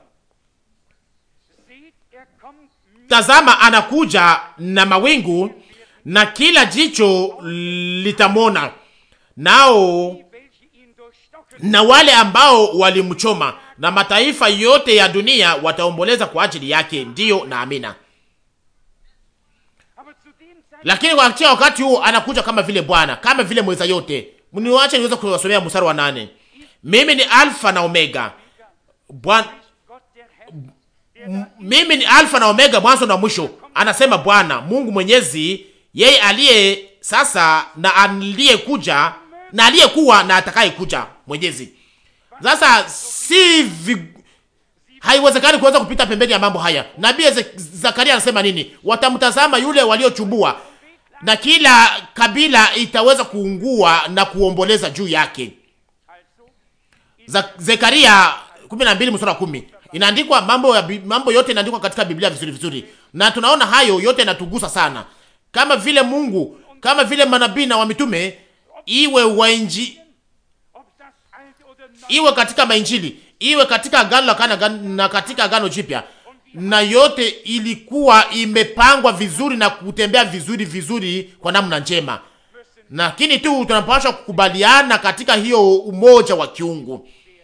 Tazama, anakuja na mawingu na kila jicho litamona, nao na wale ambao walimchoma, na mataifa yote ya dunia wataomboleza kwa ajili yake. Ndiyo na amina. Lakini kwa wakati huo anakuja kama vile Bwana, kama vile mweza yote. Mniwache niweze kuwasomea mstari wa nane. Mimi ni Alfa na Omega. Bwana mimi ni Alfa na Omega, mwanzo na mwisho, anasema Bwana Mungu Mwenyezi, yeye aliye sasa na aliyekuja na aliyekuwa na atakaye kuja Mwenyezi. Sasa si vi... haiwezekani kuweza kupita pembeni ya mambo haya. Nabii Zakaria anasema nini? Watamtazama yule waliochumbua na kila kabila itaweza kuungua na kuomboleza juu yake. Zekaria 12 mstari wa 10. Inaandikwa mambo ya mambo yote inaandikwa katika Biblia vizuri vizuri, na tunaona hayo yote yanatugusa sana, kama vile Mungu, kama vile manabii na wamitume, iwe wainji, iwe katika mainjili, iwe katika agano la kana na katika agano jipya, na yote ilikuwa imepangwa vizuri na kutembea vizuri vizuri kwa namna njema, lakini tu tunapaswa kukubaliana katika hiyo umoja wa kiungu,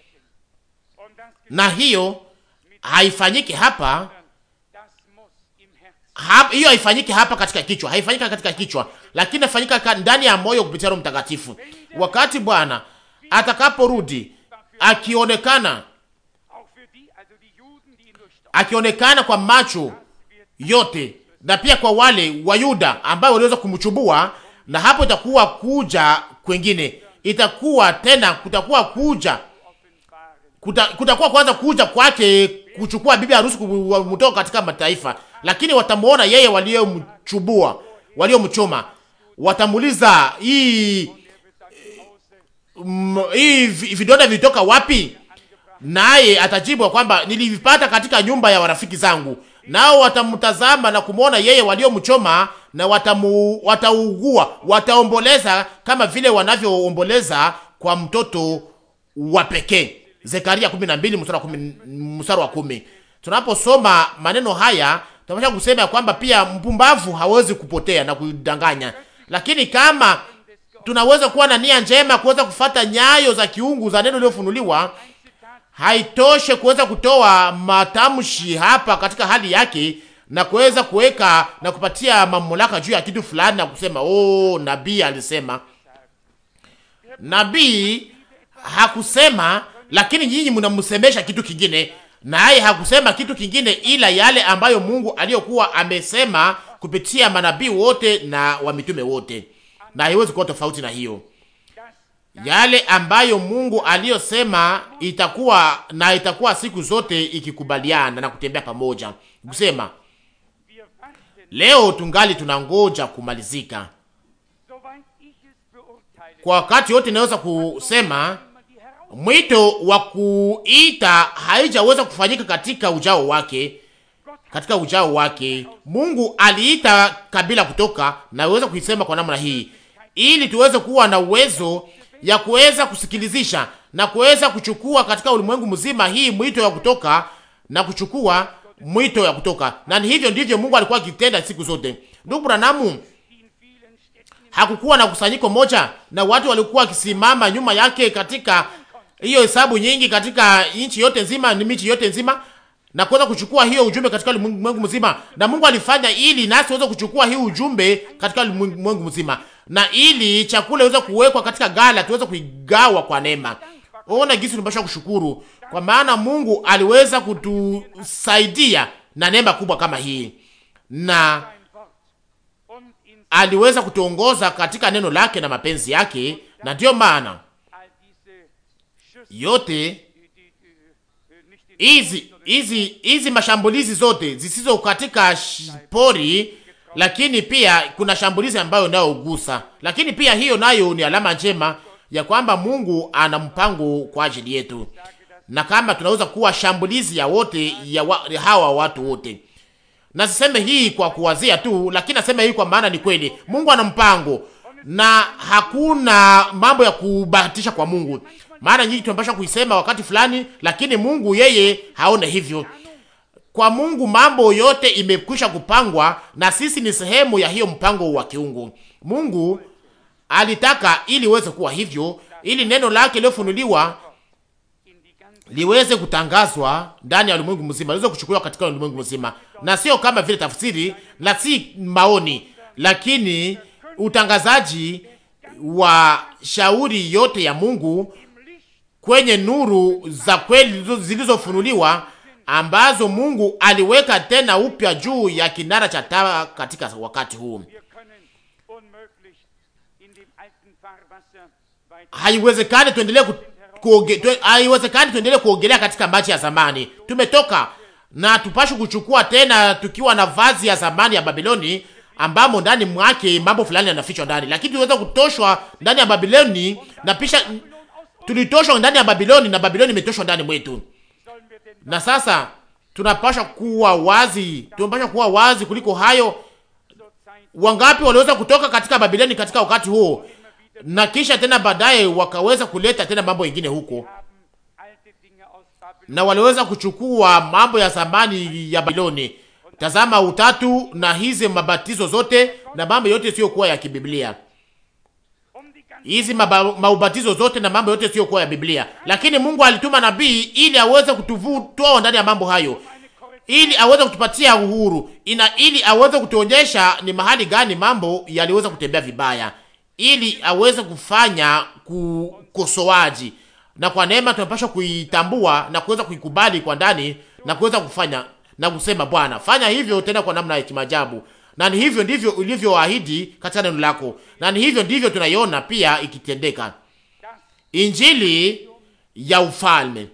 na hiyo haifanyiki hapa hapa, hiyo haifanyiki hapa katika kichwa, haifanyika katika kichwa, lakini inafanyika ndani ya moyo kupitia Roho Mtakatifu. Wakati Bwana atakaporudi akionekana, akionekana kwa macho yote na pia kwa wale wa Yuda ambao waliweza kumchubua, na hapo itakuwa kuja kwengine, itakuwa tena, kutakuwa kuja kuta, kutakuwa kwanza kuja kwake kuchukua bibi harusi kumtoka katika mataifa, lakini watamuona yeye waliomchubua, waliomchoma, watamuuliza hii mm, hii vidonda vilitoka wapi? Naye atajibu kwamba nilivipata katika nyumba ya warafiki zangu. Nao watamtazama na kumwona yeye waliomchoma, na watamu, wataugua, wataomboleza kama vile wanavyoomboleza kwa mtoto wa pekee. Zekaria 12 mstari wa 10, mstari wa 10. Tunaposoma maneno haya tunapaswa kusema ya kwamba pia mpumbavu hawezi kupotea na kudanganya, lakini kama tunaweza kuwa na nia njema kuweza kufata nyayo za kiungu za neno lililofunuliwa, haitoshe kuweza kutoa matamshi hapa katika hali yake na kuweza kuweka na kupatia mamlaka juu ya kitu fulani na kusema oh, nabii alisema. Nabii hakusema lakini nyinyi mnamsemesha kitu kingine, naye hakusema kitu kingine ila yale ambayo Mungu aliyokuwa amesema kupitia manabii wote na wamitume wote, na haiwezi kuwa tofauti na hiyo. Yale ambayo Mungu aliyosema itakuwa na itakuwa siku zote ikikubaliana na kutembea pamoja, kusema leo tungali tunangoja kumalizika kwa wakati wote. Naweza kusema mwito wa kuita haijaweza kufanyika katika ujao wake, katika ujao wake. Mungu aliita kabila kutoka, naweza kuisema kwa namna hii, ili tuweze kuwa na uwezo ya kuweza kusikilizisha na kuweza kuchukua katika ulimwengu mzima hii mwito ya kutoka na kuchukua mwito ya kutoka, na hivyo ndivyo Mungu alikuwa akitenda siku zote. Ndugu Branamu hakukuwa na kusanyiko moja na watu walikuwa wakisimama nyuma yake katika hiyo hesabu nyingi katika nchi yote nzima, ni miji yote nzima, na kuweza kuchukua hiyo ujumbe katika ulimwengu mzima. Na Mungu alifanya ili nasi tuweze kuchukua hii ujumbe katika ulimwengu mzima, na ili chakula iweze kuwekwa katika gala, tuweze kuigawa kwa neema. Ona gisi tunapaswa kushukuru, kwa maana Mungu aliweza kutusaidia na neema kubwa kama hii, na aliweza kutuongoza katika neno lake na mapenzi yake, na ndiyo maana yote hizi hizi hizi mashambulizi zote zisizo katika pori, lakini pia kuna shambulizi ambayo nayogusa, lakini pia hiyo nayo ni alama njema ya kwamba Mungu ana mpango kwa ajili yetu, na kama tunaweza kuwa shambulizi ya wote ya, wa, ya hawa watu wote. Na siseme hii kwa kuwazia tu, lakini nasema hii kwa maana ni kweli Mungu ana mpango na hakuna mambo ya kubahatisha kwa Mungu. Maana nyingi tunapaswa kuisema wakati fulani, lakini Mungu yeye haone hivyo. Kwa Mungu mambo yote imekwisha kupangwa, na sisi ni sehemu ya hiyo mpango wa kiungu. Mungu alitaka ili iweze kuwa hivyo, ili neno lake lilofunuliwa liweze kutangazwa ndani ya ulimwengu mzima, liweze kuchukuliwa katika ulimwengu mzima, na sio kama vile tafsiri na si maoni, lakini utangazaji wa shauri yote ya Mungu kwenye nuru za kweli zilizofunuliwa ambazo Mungu aliweka tena upya juu ya kinara cha taa katika wakati huu. Haiwezekani tuendelee kuoge, tu, haiwezekani tuendelee kuogelea katika maji ya zamani. Tumetoka na tupashi kuchukua tena tukiwa na vazi ya zamani ya Babiloni ambamo ndani mwake mambo fulani yanafichwa ndani, lakini tuweza kutoshwa ndani ya Babiloni na pisha tulitoshwa ndani ya Babiloni na Babiloni imetoshwa ndani mwetu. Na sasa tunapasha kuwa wazi, tunapasha kuwa wazi kuliko hayo. Wangapi waliweza kutoka katika Babiloni katika wakati huo, na kisha tena baadaye wakaweza kuleta tena mambo mengine huko, na waliweza kuchukua mambo ya zamani ya Babiloni. Tazama utatu na hizi mabatizo zote na mambo yote sio kuwa ya kibiblia hizi maubatizo zote na mambo yote sio kuwa ya Biblia, lakini Mungu alituma nabii ili aweze kutuvutoa ndani ya mambo hayo, ili aweze kutupatia uhuru ina, ili aweze kutuonyesha ni mahali gani mambo yaliweza kutembea vibaya, ili aweze kufanya kukosoaji, na kwa neema tunapaswa kuitambua na kuweza kuikubali kwa ndani na kuweza kufanya na kusema, Bwana, fanya hivyo tena kwa namna ya kimajabu na ni hivyo ndivyo ulivyoahidi katika neno lako, na ni hivyo ndivyo tunaiona pia ikitendeka. Injili ya ufalme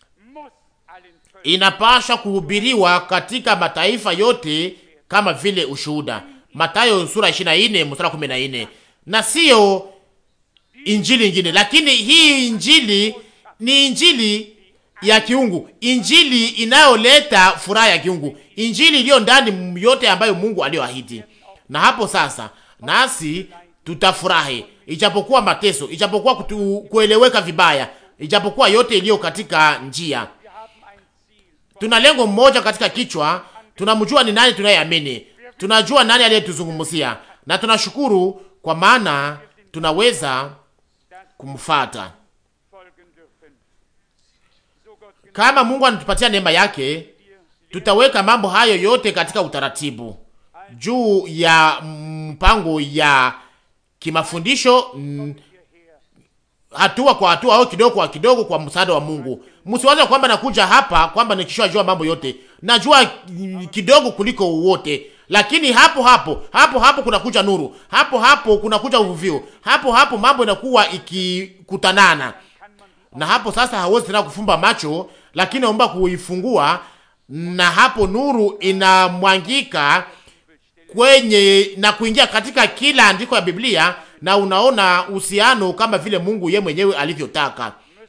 inapaswa kuhubiriwa katika mataifa yote kama vile ushuhuda, Mathayo sura 24 mstari 14, na sio injili ingine, lakini hii injili ni injili ya kiungu, injili inayoleta furaha ya kiungu, injili iliyo ndani yote ambayo Mungu aliyoahidi. Na hapo sasa nasi tutafurahi, ijapokuwa mateso, ijapokuwa kutu, kueleweka vibaya, ijapokuwa yote iliyo katika njia. Tuna lengo mmoja katika kichwa, tunamjua ni nani tunayeamini, tunajua nani aliyetuzungumzia, na tunashukuru kwa maana tunaweza kumfata. Kama Mungu anatupatia neema yake, tutaweka mambo hayo yote katika utaratibu juu ya mpango ya kimafundisho mm, hatua kwa hatua au kidogo kwa kidogo, kwa msaada wa Mungu. Msiwaze kwamba nakuja hapa kwamba nikishajua mambo yote, najua kidogo kuliko wote, lakini hapo hapo hapo hapo kunakuja nuru, hapo hapo kunakuja uvuvio, hapo hapo mambo inakuwa ikikutanana, na hapo sasa hawezi tena kufumba macho lakini naomba kuifungua, na hapo nuru inamwangika kwenye na kuingia katika kila andiko ya Biblia, na unaona uhusiano kama vile Mungu ye mwenyewe alivyotaka,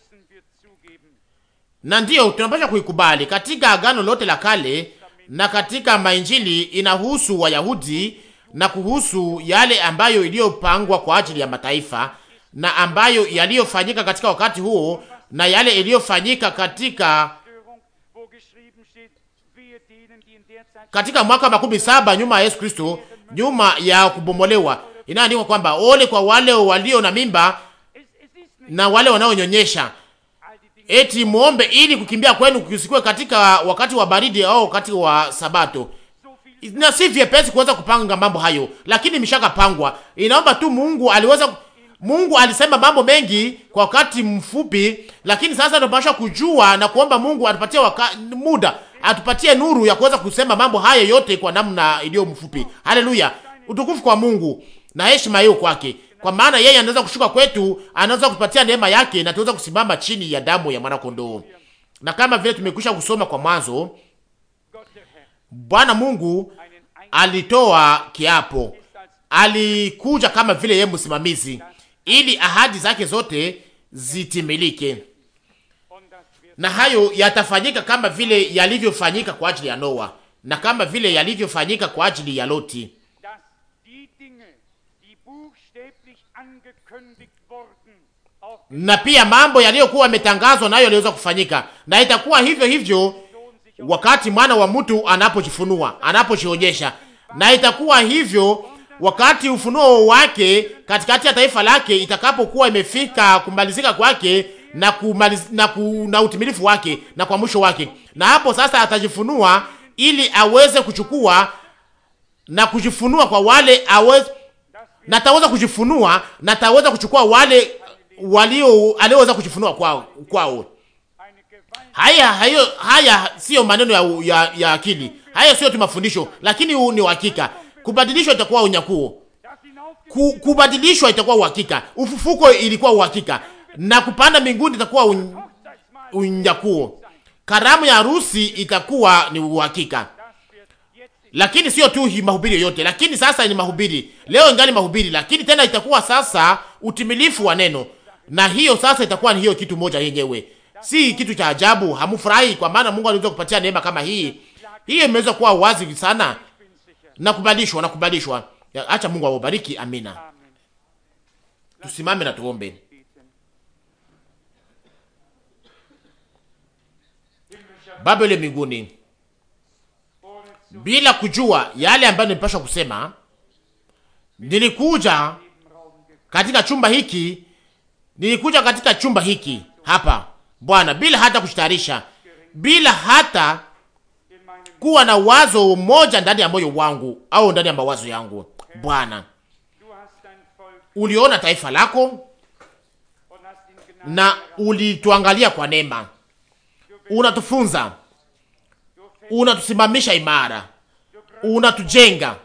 na ndiyo tunapaswa kuikubali katika Agano lote la Kale na katika mainjili inahusu Wayahudi na kuhusu yale ambayo iliyopangwa kwa ajili ya mataifa na ambayo yaliyofanyika katika wakati huo na yale iliyofanyika katika katika mwaka makumi saba nyuma ya Yesu Kristo, nyuma ya kubomolewa. Inaandikwa kwamba ole kwa wale walio na mimba na wale wanaonyonyesha, eti muombe ili kukimbia kwenu kusikwe katika wakati wa baridi au wakati wa Sabato. Na si vyepesi kuweza kupanga mambo hayo, lakini mishaka pangwa. Inaomba tu Mungu aliweza Mungu alisema mambo mengi kwa wakati mfupi, lakini sasa tunapaswa kujua na kuomba Mungu atupatie waka, muda atupatie nuru ya kuweza kusema mambo haya yote kwa namna iliyo mfupi. Haleluya, utukufu kwa Mungu na heshima hiyo kwake, kwa maana yeye anaweza kushuka kwetu, anaweza kutupatia neema yake na tuweza kusimama chini ya damu ya mwana kondoo. Na kama vile tumekwisha kusoma kwa mwanzo, Bwana Mungu alitoa kiapo, alikuja kama vile yeye msimamizi ili ahadi zake zote zitimilike, na hayo yatafanyika kama vile yalivyofanyika kwa ajili ya Noa na kama vile yalivyofanyika kwa ajili ya Loti. Na pia mambo yaliyokuwa yametangazwa nayo yaliweza kufanyika, na itakuwa hivyo hivyo wakati mwana wa mtu anapojifunua, anapojionyesha, na itakuwa hivyo wakati ufunuo wake katikati ya taifa lake itakapokuwa imefika kumalizika kwake na kumaliz, na, ku, na utimilifu wake na kwa mwisho wake, na hapo sasa atajifunua ili aweze kuchukua na kujifunua kwa wale aweze, na ataweza kujifunua na ataweza kuchukua wale walio alioweza kujifunua kwao kwao. Haya hayo haya sio maneno ya, ya, ya akili, haya sio tu mafundisho, lakini huu ni uhakika Kubadilishwa itakuwa unyakuo. Ku, kubadilishwa itakuwa uhakika. Ufufuko ilikuwa uhakika, na kupanda mbinguni itakuwa un, unyakuo. Karamu ya harusi itakuwa ni uhakika, lakini sio tu mahubiri yote. Lakini sasa ni mahubiri leo, ingali mahubiri, lakini tena itakuwa sasa utimilifu wa neno, na hiyo sasa itakuwa ni hiyo kitu moja yenyewe, Si kitu cha ajabu, hamufurahi kwa maana Mungu aliweza kupatia neema kama hii. Hii imeweza kuwa wazi sana. Nakubalishwa, nakubalishwa. Acha Mungu awabariki. Amina. Tusimame na tuombe. Baba yule mbinguni, bila kujua yale ambayo nimepasha kusema, nilikuja katika chumba hiki, nilikuja katika chumba hiki hapa Bwana, bila hata kushitayarisha, bila hata kuwa na wazo moja ndani ya moyo wangu au ndani ya mawazo yangu. Bwana, uliona taifa lako na ulituangalia kwa neema, unatufunza, unatusimamisha imara, unatujenga.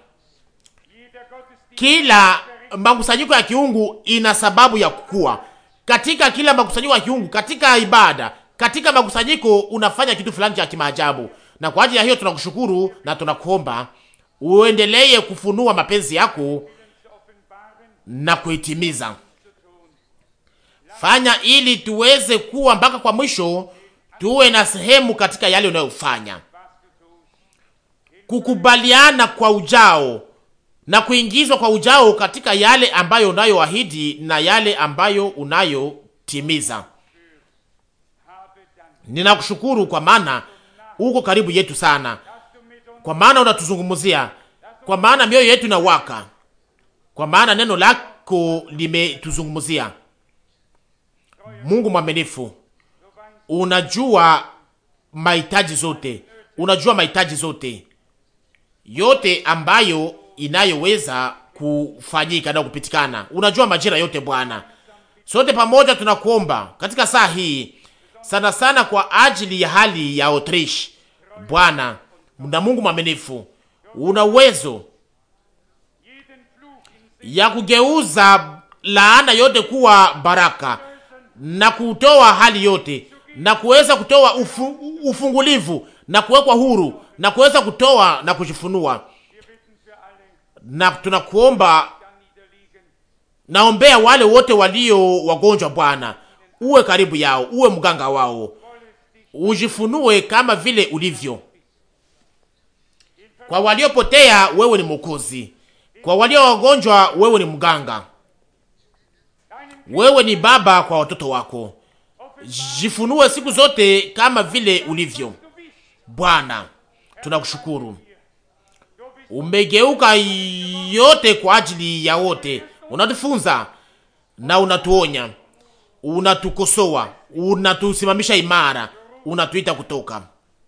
Kila makusanyiko ya kiungu ina sababu ya kukua. Katika kila makusanyiko ya kiungu, katika ibada, katika makusanyiko unafanya kitu fulani cha kimaajabu, na kwa ajili ya hiyo tunakushukuru na tunakuomba uendelee kufunua mapenzi yako na kuitimiza. Fanya ili tuweze kuwa mpaka kwa mwisho, tuwe na sehemu katika yale unayofanya, kukubaliana kwa ujao na kuingizwa kwa ujao katika yale ambayo unayoahidi na yale ambayo unayotimiza. Ninakushukuru kwa maana uko karibu yetu sana, kwa maana unatuzungumzia, kwa maana mioyo yetu inawaka, kwa maana neno lako limetuzungumzia. Mungu mwaminifu, unajua mahitaji zote, unajua mahitaji zote yote ambayo inayoweza kufanyika na kupitikana. Unajua majira yote Bwana. Sote pamoja tunakuomba katika saa hii sana sana kwa ajili ya hali ya Autriche. Bwana na Mungu mwaminifu, una uwezo ya kugeuza laana yote kuwa baraka na kutoa hali yote na kuweza kutoa ufu, ufungulivu na kuwekwa huru na kuweza kutoa na kujifunua na tunakuomba, naombea wale wote walio wagonjwa Bwana, uwe karibu yao, uwe mganga wao, ujifunue kama vile ulivyo. Kwa waliopotea wewe ni Mwokozi, kwa walio wagonjwa wewe ni mganga, wewe ni baba kwa watoto wako. Jifunue siku zote kama vile ulivyo Bwana. Tunakushukuru umegeuka yote kwa ajili ya wote. Unatufunza na unatuonya, unatukosoa, unatusimamisha imara, unatuita kutoka.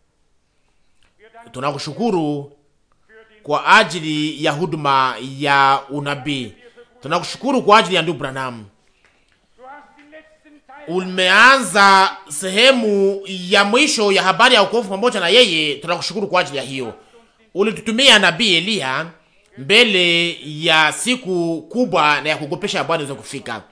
Tunakushukuru kwa ajili ya huduma ya unabii. Tunakushukuru kwa ajili ya ndugu Branham. Umeanza sehemu ya mwisho ya habari ya wokovu pamoja na yeye. Tunakushukuru kwa ajili ya hiyo ulitutumia nabii Eliya mbele ya siku kubwa na ya kugopesha ya Bwana iweze kufika.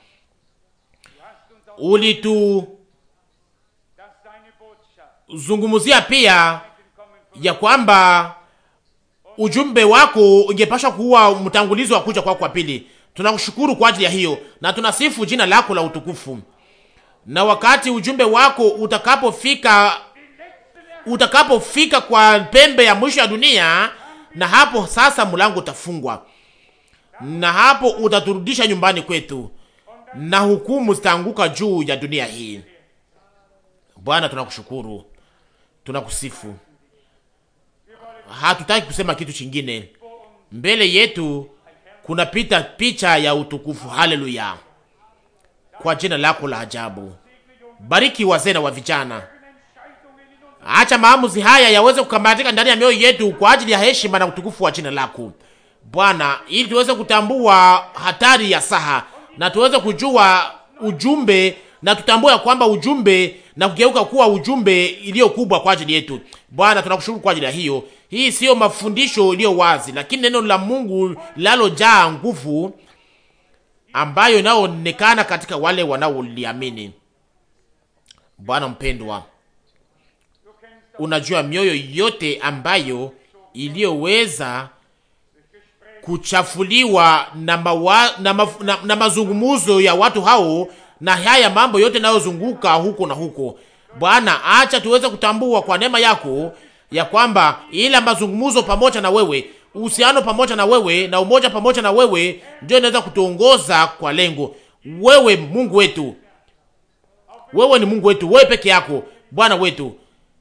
Ulituzungumzia pia ya kwamba ujumbe wako ungepasha kuwa mtangulizi wa kuja kwako kwa pili. Tunakushukuru kwa ajili ya hiyo na tunasifu jina lako la utukufu. Na wakati ujumbe wako utakapofika utakapofika kwa pembe ya mwisho ya dunia, na hapo sasa mlango utafungwa, na hapo utaturudisha nyumbani kwetu, na hukumu zitaanguka juu ya dunia hii. Bwana, tunakushukuru, tunakusifu. Hatutaki kusema kitu chingine. Mbele yetu kuna pita picha ya utukufu. Haleluya, kwa jina lako la ajabu. Bariki wazee na wa vijana Acha maamuzi haya yaweze kukamatika ndani ya mioyo yetu kwa ajili ya heshima na utukufu wa jina lako Bwana, ili tuweze kutambua hatari ya saha na tuweze kujua ujumbe na tutambue kwamba ujumbe na kugeuka kuwa ujumbe iliyo kubwa kwa ajili yetu. Bwana, tunakushukuru kwa ajili ya hiyo. Hii siyo mafundisho iliyo wazi, lakini neno la Mungu linalojaa nguvu ambayo inayoonekana katika wale wanaoliamini. Bwana mpendwa, unajua mioyo yote ambayo iliyoweza kuchafuliwa na, mawa, na, ma, na, na mazungumuzo ya watu hao na haya mambo yote yanayozunguka huko na huko, Bwana, acha tuweze kutambua kwa neema yako ya kwamba ila mazungumzo pamoja na wewe, uhusiano pamoja na wewe na umoja pamoja na wewe ndio inaweza kutuongoza kwa lengo. Wewe Mungu wetu, wewe ni Mungu wetu, wewe peke yako Bwana wetu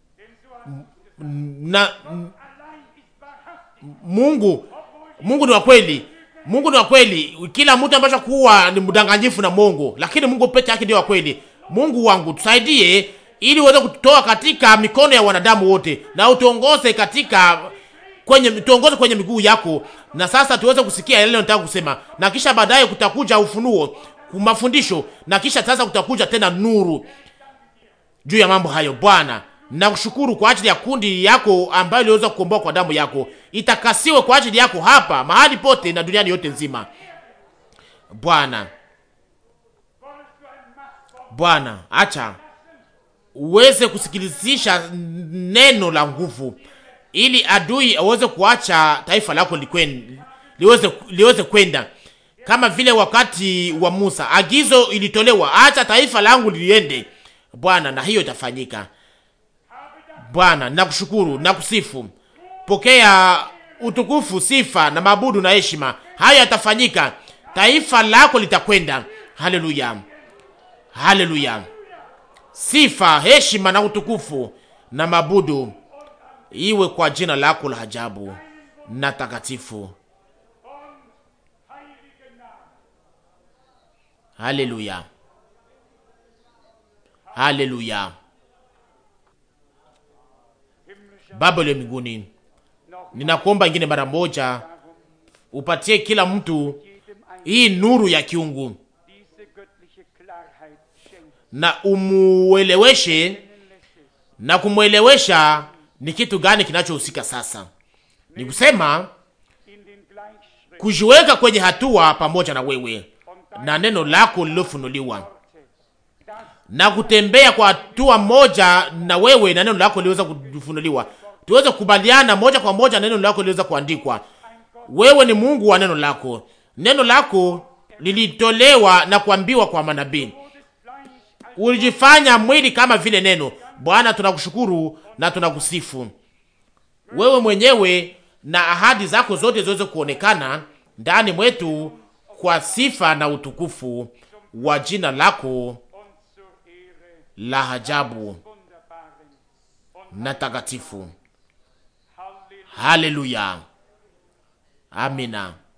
na Mungu Mungu ni wa kweli. Mungu ni wa kweli. Kila mtu ambaye kuwa ni mdanganyifu na Mungu, lakini Mungu peke yake ndio wa kweli. Mungu wangu tusaidie ili uweze kututoa katika mikono ya wanadamu wote na utuongoze katika kwenye tuongoze kwenye miguu yako, na sasa tuweze kusikia yale nataka kusema, na kisha baadaye kutakuja ufunuo, mafundisho, na kisha sasa kutakuja tena nuru juu ya mambo hayo. Bwana, nakushukuru kwa ajili ya kundi yako ambayo iliweza kukomboa kwa damu yako, itakasiwe kwa ajili yako hapa mahali pote na duniani yote nzima. Bwana, Bwana, acha uweze kusikilizisha neno la nguvu, ili adui aweze kuacha taifa lako likwen, liweze liweze kwenda kama vile wakati wa Musa, agizo ilitolewa, acha taifa langu liende. Bwana, na hiyo itafanyika. Bwana, nakushukuru na kusifu. Pokea utukufu, sifa na mabudu na heshima. Hayo yatafanyika, taifa lako litakwenda. Haleluya, haleluya. Sifa, heshima na utukufu na mabudu iwe kwa jina lako la ajabu na takatifu. Haleluya, haleluya. Baba uliye mbinguni, ninakuomba ingine mara moja upatie kila mtu hii nuru ya kiungu na umueleweshe na kumwelewesha ni kitu gani kinachohusika sasa. Ni kusema kujiweka kwenye hatua pamoja na wewe na neno lako lilofunuliwa na kutembea kwa hatua moja na wewe na neno lako liweza kufunuliwa, tuweze kukubaliana moja kwa moja na neno lako liweza kuandikwa. Wewe ni Mungu wa neno lako. Neno lako lilitolewa na kuambiwa kwa manabii, ulijifanya mwili kama vile neno. Bwana, tunakushukuru na tunakusifu wewe mwenyewe, na ahadi zako zote ziweze kuonekana ndani mwetu kwa sifa na utukufu wa jina lako la ajabu na takatifu. Haleluya, amina.